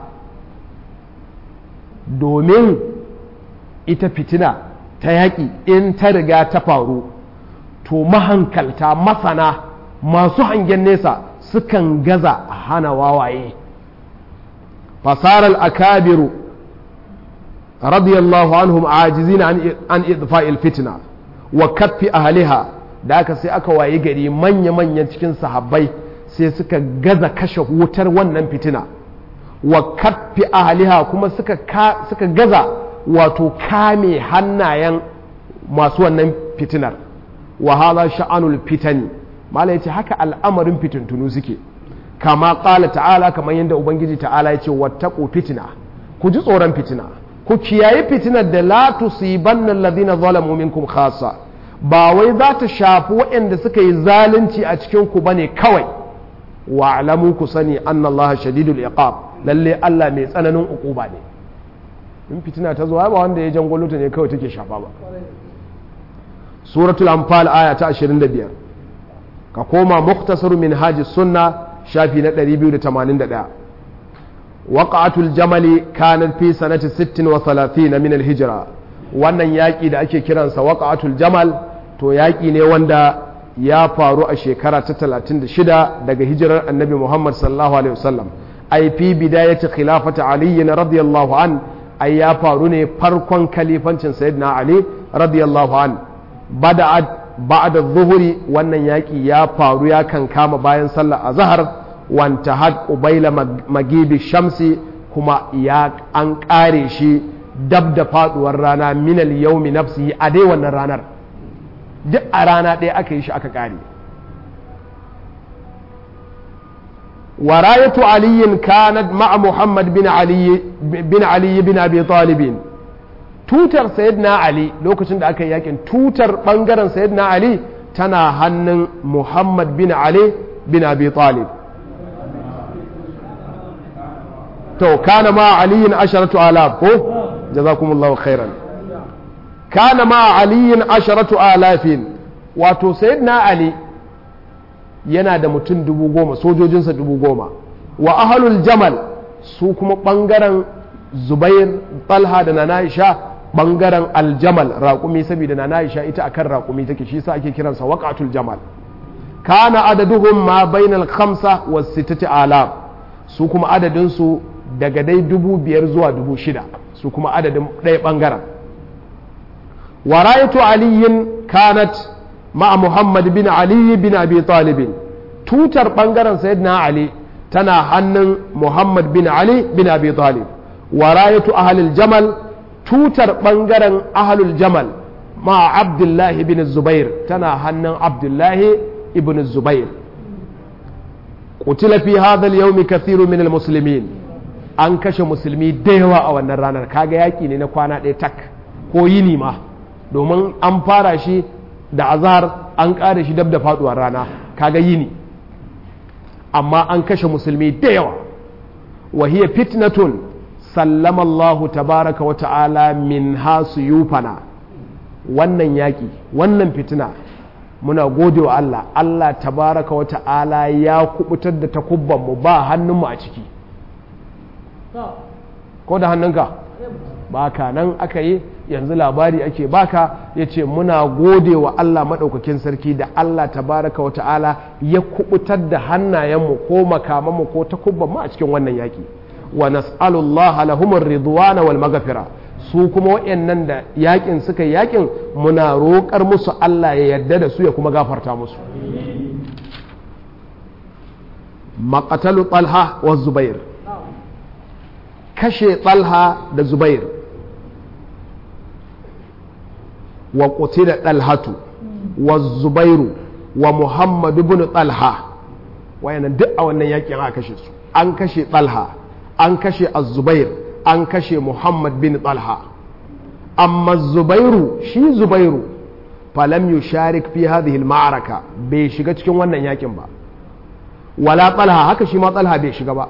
domin ita fitina ta yaƙi in ta riga ta faru to mahankalta masana masu hangen nesa sukan gaza a hana wawaye fasarar akabiru radiyallahu anhum ajizina an idfa'il fitna wa kaffi ahliha da aka sai aka waye gari manya-manyan cikin sahabbai sai suka gaza kashe wutar wannan fitina wa kaffi ahliha kuma suka suka gaza wato kame hannayen masu wannan fitinar wa hadha sha'anul fitani mala yace haka al'amarin fitintunu suke kama qala ta'ala kamar yadda ubangiji ta'ala yace wattaqu fitina ku ji tsoron fitina ku kiyayi fitinar da la tusibanna alladhina zalamu minkum khassa ba wai za ta shafi waɗanda suka yi zalunci a cikin ku bane kawai wa alamu ku sani anna allaha shadidul iqab lalle Allah mai tsananin uquba ne in fitina ta zo ba wanda ya jangolo ta ne kawai take shafa ba suratul anfal aya ta 25 ka koma muktasar min haji sunna shafi na 281 waqa'atul jamali kanat fi sanati 36 min al-hijra wannan yaki da ake kiransa waqa'atul jamal to yaki ne wanda ya faru a shekara ta 36 daga hijirar annabi Muhammad sallallahu alaihi wasallam ai fi bidayati khilafati ali radiyallahu an ai ya faru ne farkon kalifancin sayyidina ali radiyallahu an bada'at ba'da zuhuri wannan yaki ya faru ya kan kama bayan sallar azhar wanta had ubaila magibi shamsi kuma ya an kare shi dab da faduwar rana minal yaumi nafsi a dai wannan ranar duk a rana ɗaya aka yi shi aka kare وراية علي كانت مع محمد بن علي بن علي بن ابي طالب tutar sayyidina ali lokacin da aka yi yakin tutar bangaren sayyidina ali tana hannun muhammad bin ali bin abi talib to kana ma aliyin asharatu alaf ko jazakumullahu khairan kana ma aliyin asharatu alafin wato sayyidina ali yana da mutum dubu goma sojojinsa dubu goma wa ahalul jamal su kuma ɓangaren zubair talha da na Aisha ɓangaren aljamal raƙumi saboda na Aisha ita akan raƙumi take shi sa ake kiransa waƙatul jamal kana adaduhum ma bainal khamsa was sittati alaf su kuma adadinsu daga dai dubu biyar zuwa dubu shida su kuma adadin ɗaya ɓangaren warayatu aliyin kanat ma'a muhammad bin ali bin abi talibin tutar ɓangaren sayyidina ali tana hannun muhammad bin ali bin abi talib warayatu ahalil jamal tutar ɓangaren ahalul jamal ma'a abdullahi bin zubair tana hannun abdullahi ibn zubair qutila fi hadha al-yawm kathiru min al-muslimin an kashe musulmi da yawa a wannan ranar kaga yaki ne na kwana ɗaya tak ko yini ma domin an fara shi da azhar an ƙare shi dab da faduwar rana kaga yini amma an kashe musulmi da yawa wa hiya fitnatun sallama Allahu tabaraka wa ta'ala min hasu yufana wannan yaki wannan fitina muna gode wa Allah Allah tabaraka wa ta'ala ya kubutar da takubbanmu ba hannunmu a ciki ko da hannunka baka nan aka yi yanzu labari ake baka ya ce muna gode wa Allah maɗaukakin sarki da Allah tabaraka wa ta'ala ya kubutar da hannayenmu ko makamanmu ko takubbanmu a cikin wannan yaki wa nas'alullah lahumur ridwana wal maghfira su kuma waɗannan da yakin suka yakin muna roƙar musu Allah ya yarda da su ya kuma gafarta musu maƙatalu talha wa zubair kashe talha da zubair wa da ɗalhatu wa zubairu wa muhammadu bin talha wayannan duk a wannan yakin aka kashe su an kashe talha an kashe az-zubair an kashe Muhammad bin Talha amma Zubairu shi Zubairu falam yusharik fi hadhihi al-ma'araka bai shiga cikin wannan yakin ba wala Talha haka shi ma Talha bai shiga ba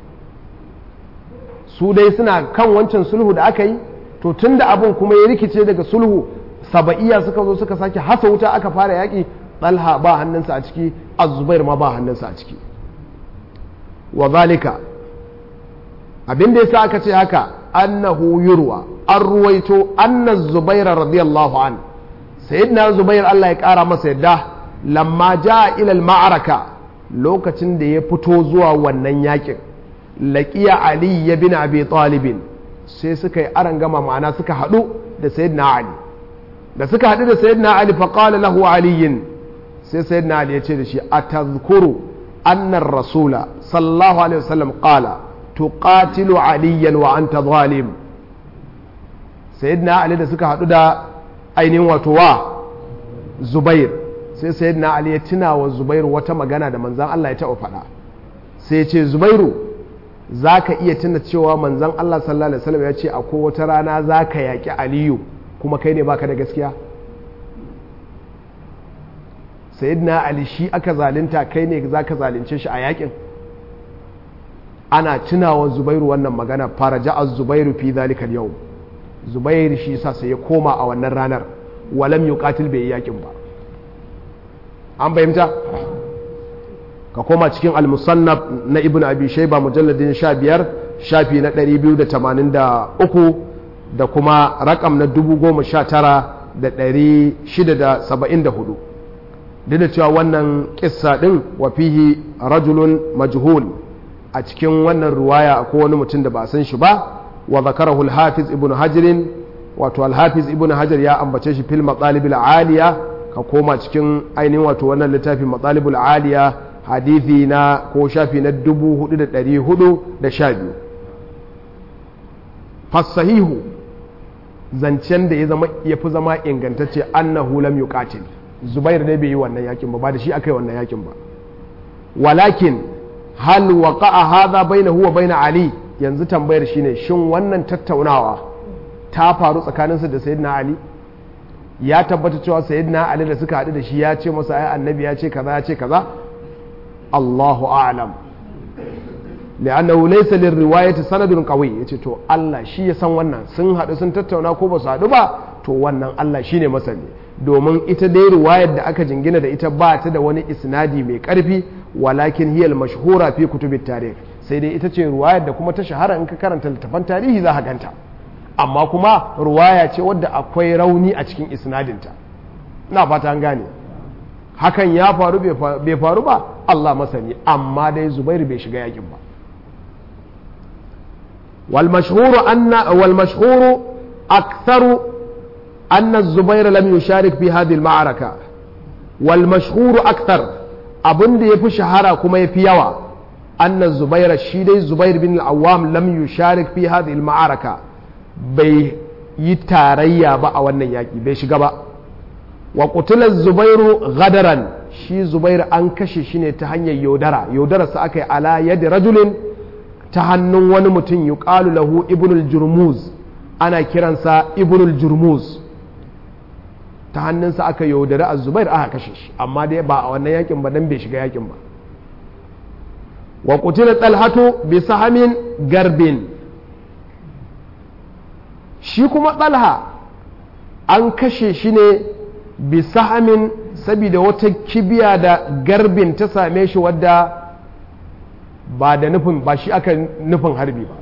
su dai suna kan wancan sulhu da aka yi to tunda abun kuma ya rikice daga sulhu saba'iya suka zo suka sake hasa wuta aka fara yaki Talha ba hannunsa a ciki Az-Zubair ma ba hannunsa a ciki wa zalika abin da yasa aka ce haka annahu yurwa an ruwaito anna zubaira radiyallahu an sayyidina zubair Allah ya kara masa yadda lamma jaa ila al-ma'araka lokacin da ya fito zuwa wannan yakin laqiya ali bin abi talib sai suka yi arangama ma'ana suka hadu da sayyidina ali da suka hadu da sayyidina ali fa qala lahu ali sai sayyidina ali ya ce da shi atadhkuru anna ar-rasula sallallahu alaihi wasallam qala tuqatilu aliyan wa anta zalim sayyidina ali da suka hadu da ainihin wato wa zubair sai sayyidina ali ya tuna wa zubair wata magana da manzan Allah ya taɓa faɗa sai ya ce zubairu za ka iya tuna cewa manzan Allah sallallahu alaihi wasallam ya ce akwai wata rana za ka yaƙi aliyu kuma kai ne baka da gaskiya sayyidina ali shi aka zalunta kai ne za ka zalunce shi a yaƙin ana tunawa zubairu wannan magana fara ja'a zubairu fi zalika yau zubairu shi sa sai ya koma a wannan ranar walam yuqatil bai yakin ba an bayyanta ka koma cikin al-musannaf na ibnu abi shayba mujalladin 15 shafi na 283 da kuma rakam na 19674 duk da cewa wannan kissa din wa fihi rajulun majhul a cikin wannan ruwaya akwai wani mutum da ba san shi ba wa zakarahu al-hafiz ibnu hajar wato al-hafiz ibnu hajar ya ambace shi fil matsalib aliya ka koma cikin ainihin wato wannan littafin matsalib aliya hadithi na ko shafi na 4412 fasahihu zancen da ya zama ya fi zama ingantacce annahu lam yuqatil zubair ne bai yi wannan yakin ba ba da shi aka yi wannan yakin ba walakin hal waqa'a hadha bainahu wa bain ali yanzu tambayar shine shin wannan tattaunawa ta faru tsakaninsa da sayyidina ali ya tabbata cewa sayyidina ali da suka haɗu da shi ya ce masa ai annabi ya ce kaza ya ce kaza Allahu a'lam li'annahu laysa lirriwayati sanadun qawi yace to Allah shi ya san wannan sun haɗu sun tattauna ko ba su haɗu ba to wannan Allah shine masani domin ita dai riwayar da aka jingina da ita ba ta da wani isnadi mai ƙarfi walakin hiyal mashhura fi kutubit tarikh sai dai ita ce ruwayar da kuma ta shahara in ka karanta littafan tarihi za ka ganta amma kuma ruwaya ce wadda akwai rauni a cikin isnadinta ina fata an gane hakan ya faru bai faru ba Allah masani amma dai Zubairu bai shiga yakin ba wal mashhuru anna wal mashhuru aktharu anna az-zubair lam yusharik fi hadhihi al-ma'araka wal mashhuru akthar abin da yafi shahara kuma yafi yawa anna zubair shi dai zubair bin al-awwam lam yusharik fi hadhihi al-ma'araka bai yi tarayya ba a wannan yaki bai shiga ba wa qutila zubairu gadaran shi zubairu an kashe shi ne ta hanyar yaudara yaudararsa aka yi ala yadda rajulin ta hannun wani mutum yi lahu ibnul jurmuz ana kiransa ibnul jurmuz ta hannunsa aka yaudari a zubairu aka kashe shi amma dai ba a wannan yakin ba dan bai shiga yakin ba wa qutila talhatu bi sahamin garbin shi kuma talha an kashe shi ne bi sahamin saboda wata kibiya da garbin ta same shi wadda ba da nufin ba shi aka nufin harbi ba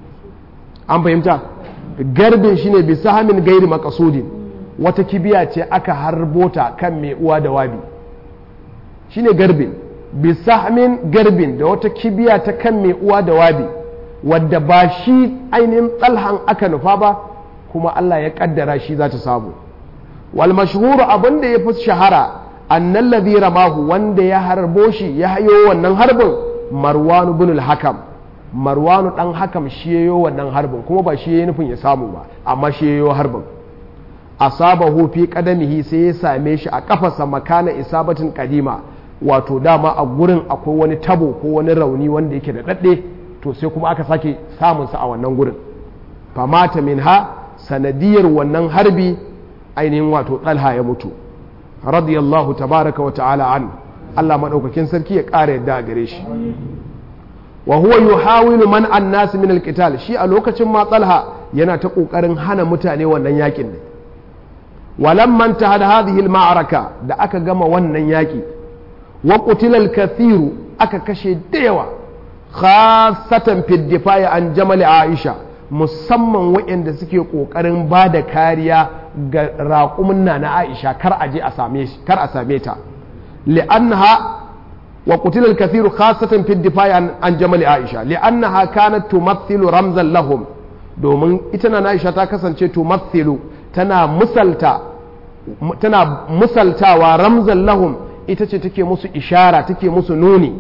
an fahimta garbin shine bi sahamin gairi makasudin wata kibiya ce aka harbota kan mai uwa da wabi shine garbin bi sahamin garbin da wata kibiya ta kan mai uwa da wabi wadda ba shi ainihin tsalhan aka nufa ba kuma Allah ya kaddara shi za ta samu wal mashhuru abin da ya fi shahara annan ladhi ramahu wanda ya harbo shi ya hayo wannan harbin marwanu bin hakam marwanu dan hakam shi yayo wannan harbin kuma ba shi yayi nufin ya samu ba amma shi yayo harbin asabahu fi qadamihi sai ya same shi a kafarsa makana isabatin kadima wato dama a gurin akwai wani tabo ko wani rauni wanda yake da dadde to sai kuma aka sake samun sa a wannan gurin famata minha sanadiyar wannan harbi ainihin wato ɗalha ya mutu radiyallahu tabaraka wa ta'ala an Allah maɗaukakin sarki ya ƙara yadda a gare shi wa huwa yuhawilu man an nasu min alqital shi a lokacin ma ɗalha yana ta ƙoƙarin hana mutane wannan yakin ne walamman ta hada hadhihi ma'araka da aka gama wannan yaki wa qutila al-kathiru aka kashe da yawa khasatan fi difa'i an jamal aisha musamman waɗanda suke ƙoƙarin ba da kariya ga raƙumin na na Aisha kar a je a same shi kar a same ta li'annaha wa qutila al-kathiru khasatan fi difai an jamal Aisha li'annaha kanat tumathilu ramzan lahum domin ita na Aisha ta kasance tumathilu tana musalta tana musaltawa ramzan lahum ita ce take musu ishara take musu nuni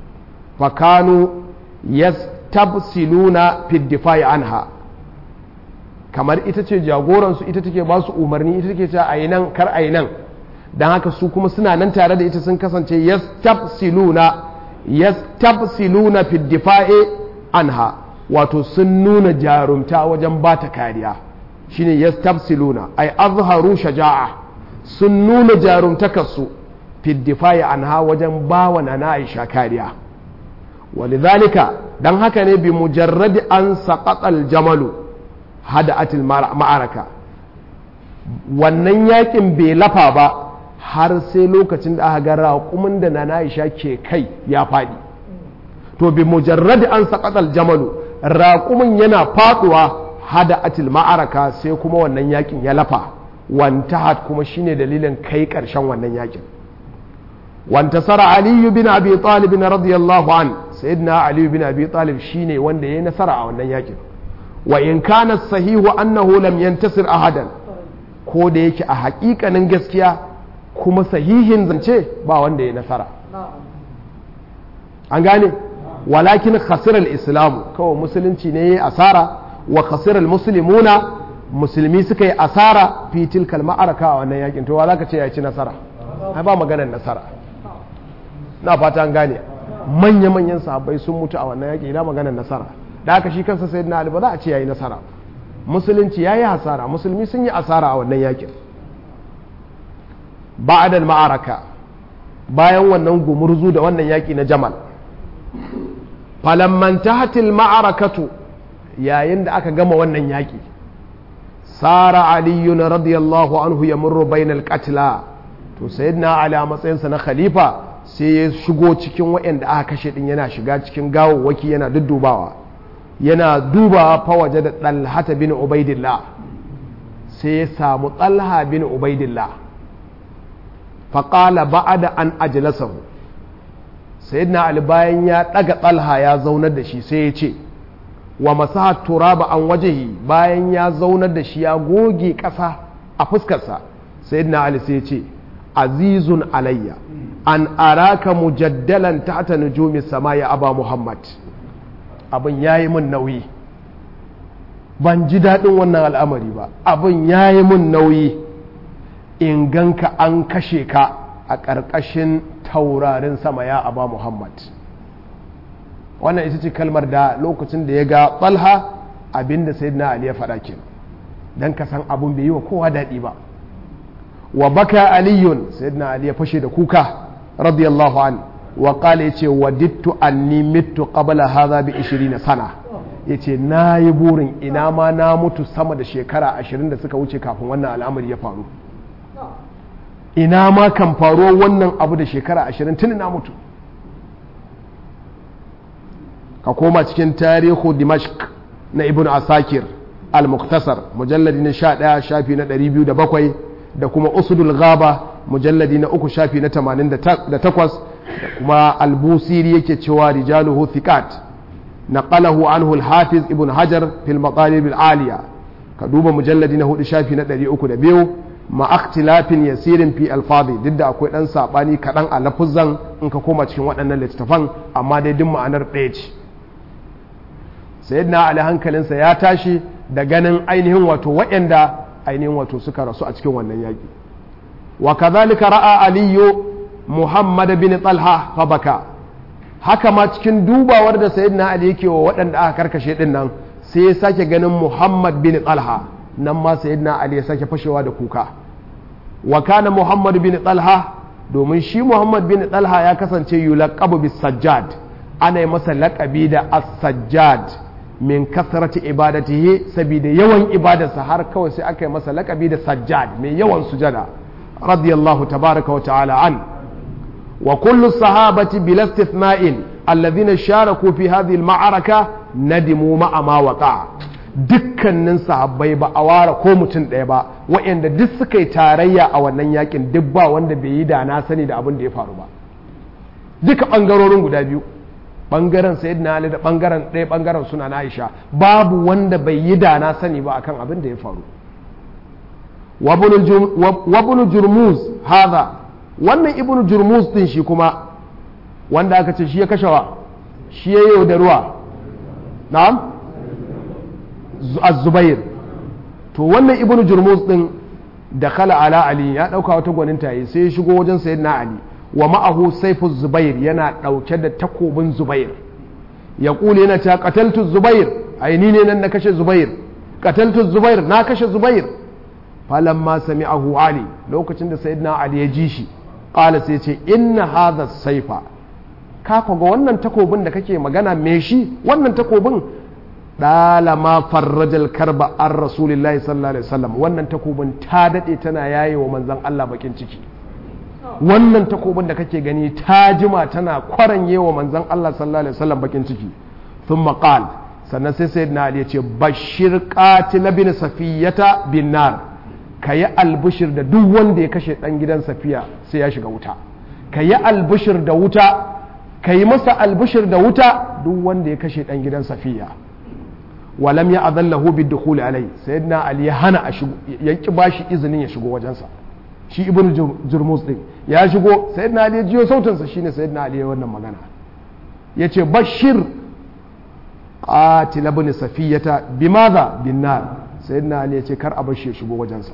fakanu yastabsiluna fi difai anha kamar ita ce jagoransu ita take ba su umarni ita take cewa ayi nan kar ayi nan dan haka su kuma suna nan tare da ita sun kasance yastabsiluna yastabsiluna fi difai anha wato sun nuna jarumta wajen ba ta kariya shine yastabsiluna ay azharu shaja'a sun nuna jarumtakarsu fi difai anha wajen bawa na Aisha kariya walidhalika dan haka ne bi mujarradi an saqatal jamalu hada'atil ma'araka wannan yakin bai lafa ba har sai lokacin da aka ga raƙumin da na Aisha ke kai ya faɗi to bi mujarradi an saqatal jamalu raƙumin yana faɗuwa hada'atil ma'araka sai kuma wannan yakin ya lafa wantahat kuma shine dalilin kai ƙarshen wannan yakin وانتصر علي بن ابي طالب رضي الله عنه سيدنا علي بن ابي طالب شيني wanda yayi nasara a wannan yakin wa in kana sahihu annahu lam yantasir ahadan ko da yake a hakikanin gaskiya kuma sahihin zance ba wanda yayi nasara an gane walakin khasira al-islam kawai musulunci ne yayi asara wa khasira al-muslimuna musulmi suka yi asara fi tilkal ma'araka a wannan yakin to wa zaka ce ya ci nasara ai ba maganar nasara na fata an gane manya-manyan sahabbai sun mutu a wannan yaƙi ina maganar nasara da aka shi kansa sai na ali ba za a ce yayi nasara musulunci yayi hasara musulmi sun yi asara a wannan yaƙin ba'adal ma'araka bayan wannan gumurzu da wannan yaƙi na jamal falamman tahatil ma'arakatu yayin da aka gama wannan yaƙi sara aliyun radiyallahu anhu ya murru bainal qatla to sayyidina ali a matsayinsa na khalifa sai ya shigo cikin waɗanda aka kashe ɗin yana shiga cikin gawawwaki yana duddubawa yana dubawa fa waje da ɗalhata bin ubaidillah sai ya samu ɗalha bin ubaidillah faƙala ba'ada an ajlasahu sayyidina ali bayan ya ɗaga ɗalha ya zaunar da shi sai ya ce wa masaha turaba an wajehi bayan ya zaunar da shi ya goge ƙasa a fuskarsa sayyidina ali sai ya ce azizun alayya an araka mujaddalan tahta nujumi sama ya aba muhammad abin yayi min nauyi ban ji daɗin wannan al'amari ba abin yayi min nauyi in ganka an kashe ka a ƙarƙashin taurarin sama ya aba muhammad wannan ita ce kalmar da lokacin da ya ga ɓalha abinda sayyidina ali ya faɗa ke don ka san abin bai yi wa kowa daɗi ba wa baka aliyun sayyidina ali ya fashe da kuka radiyallahu an wa qala yace wadittu anni mittu qabla hadha bi 20 sana yace nayi burin ina ma na mutu sama da shekara 20 da suka wuce kafin wannan al'amari ya faru ina ma kan faruwa wannan abu da shekara 20 tun na mutu ka koma cikin tarihu dimashq na ibn asakir al-muktasar mujalladi na 11 shafi na 207 da kuma usudul ghaba mujalladi na uku shafi na 88 da kuma albusiri yake cewa rijaluhu thiqat naqalahu anhu al-hafiz ibn hajar fil maqalib al-aliya ka duba mujalladi na hudu shafi na 302 ma ikhtilafin yasirin fi alfadi duk da akwai dan sabani kadan a lafuzan in ka koma cikin waɗannan littattafan amma dai duk ma'anar ɗaya ce sayyidina ali hankalinsa ya tashi da ganin ainihin wato waɗanda ainihin wato suka rasu a cikin wannan yaƙi wa kazalika ra'a aliyu muhammad bin talha fa baka haka ma cikin dubawar da sayyidina ali yake wa waɗanda aka karkashe din nan sai ya sake ganin muhammad bin talha nan ma sayyidina ali ya sake fashewa da kuka wa kana muhammad bin talha domin shi muhammad bin talha ya kasance yulaqabu bis sajjad ana yi masa laƙabi da as-sajjad min kasrati ibadatihi saboda yawan ibadarsa har kawai sai aka yi masa laƙabi da sajjad mai yawan sujada radiyallahu tabaraka wa ta'ala an wa kullu sahabati bil istithna'in alladhina sharaku fi hadhihi al-ma'araka nadimu ma'a ma waqa dukkanin sahabbai ba a ware ko mutum ɗaya ba waɗanda duk suka yi tarayya a wannan yakin duk ba wanda bai yi da na sani da abin da ya faru ba duka ɓangarorin guda biyu ɓangaren sayyidina ali da ɓangaren ɗaya ɓangaren suna na aisha babu wanda bai yi da na sani ba akan abin da ya faru wabunu jurmuz haza wannan ibnu jurmuz din shi kuma wanda aka ce shi ya kashewa shi ya yi da ruwa na'am az-zubair to wannan ibnu jurmuz din da khala ala ali ya dauka wata gwaninta yi sai ya shigo wajen sayyidina ali wa ma'ahu saifu zubair yana dauke da takobin zubair ya kule yana ta qataltu zubair ai ni ne nan na kashe zubair qataltu zubair na kashe zubair falamma sami'ahu ali lokacin da sayyidina ali ya ji shi qala sai ce inna hadha saifa ka ga wannan takobin da kake magana me shi wannan takobin dalama farrajal karba an rasulillahi sallallahu alaihi wasallam wannan takobin ta dade tana yaye wa manzon Allah bakin ciki wannan takobin da kake gani ta jima tana kwaranye wa manzon Allah sallallahu alaihi wasallam bakin ciki thumma qal sannan sai sayyidina Ali ya ce bashir qatil bin safiyata bin nar kayi albushir da duk wanda ya kashe dan gidan safiya sai ya shiga wuta kayi albushir da wuta kayi masa albushir da wuta duk wanda ya kashe dan gidan safiya walam ya azallahu bi dukhuli alai sayyidina ali ya hana a shigo ya ki bashi izinin ya shigo wajensa shi ibn jurmus din ya shigo sayyidina ali ya jiyo sautin sa shine sayyidina ali ya wannan magana yace bashir qatil ibn safiyata bimadha bin nar sayyidina ali yace kar a bashi ya shigo wajensa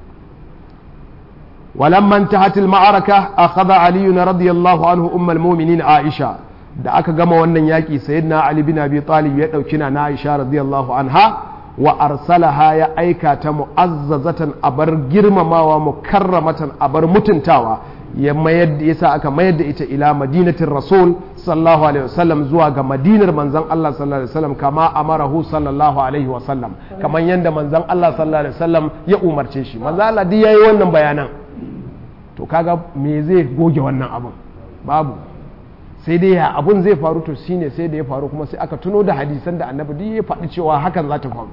ولما انتهت المعركة أخذ علي رضي الله عنه أم المؤمنين عائشة da aka gama wannan yaƙi sayyidina Ali bin Abi Talib ya ɗauki na Aisha radiyallahu anha wa arsalaha ya aika ta mu'azzazatan abar girmamawa mukarramatan abar mutuntawa ya mayar da yasa aka mayar da ita ila madinatin rasul sallallahu alaihi wasallam zuwa ga madinar manzon Allah sallallahu alaihi wasallam kama amarahu sallallahu alaihi wasallam kamar yanda manzon Allah sallallahu alaihi wasallam ya umarce shi manzon Allah duk yayi wannan bayanan to kaga me zai goge wannan abun babu sai dai ya abun zai faru to shine sai da ya faru kuma sai aka tuno da hadisan da annabi duk ya faɗi cewa hakan za ta faru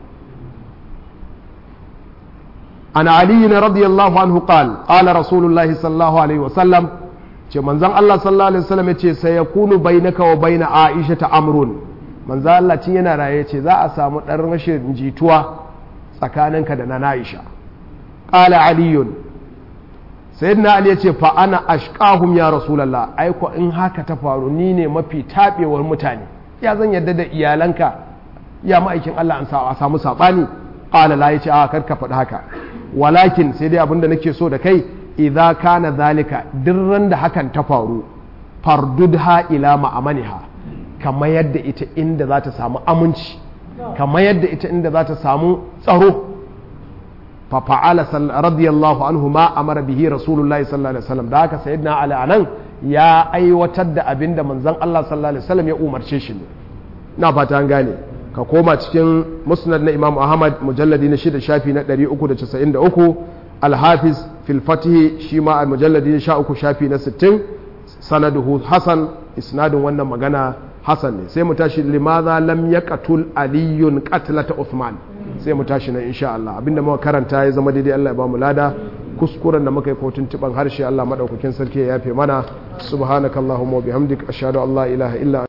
an ali na radiyallahu anhu qal qala rasulullahi sallallahu alaihi wasallam ce manzon Allah sallallahu alaihi wasallam yace sai yakunu bainaka wa baina aisha ta amrun manzo Allah cin yana raye ce za a samu ɗan rashin jituwa tsakaninka da na Aisha qala aliyun sayyidina ali yace fa ana ashqahum ya rasulullah ai ko in haka ta faru ni ne mafi tabewar mutane ya zan yadda da iyalanka ya ma'aikin Allah an sa a samu sabani qala la yace a karka faɗi haka walakin sai dai abinda nake so da kai idza kana zalika dirran da hakan ta faru fardudha ila ma'amaniha kamar yadda ita inda za ta samu aminci kamar yadda ita inda za ta samu tsaro fa fa'ala radiyallahu anhu ma amara bihi rasulullahi sallallahu alaihi wasallam da haka sayyidina ali anan ya aiwatar da abinda manzon Allah sallallahu alaihi wasallam ya umarce shi ne na fata an gane ka koma cikin musnad na imam ahmad mujalladi na shida shafi na 393 alhafiz fil fatih shi ma a mujalladi na sha uku shafi na 60 sanaduhu hasan isnadin wannan magana hasan ne sai mu tashi limaza lam yaqtul aliyun qatlata uthman sai mu tashi nan insha Allah abinda muka karanta ya zama daidai Allah ya bamu lada kuskuren da muka yi kotun tuban harshe Allah madaukakin sarki ya yafe mana subhanakallahumma wa bihamdik ashhadu an la ilaha illa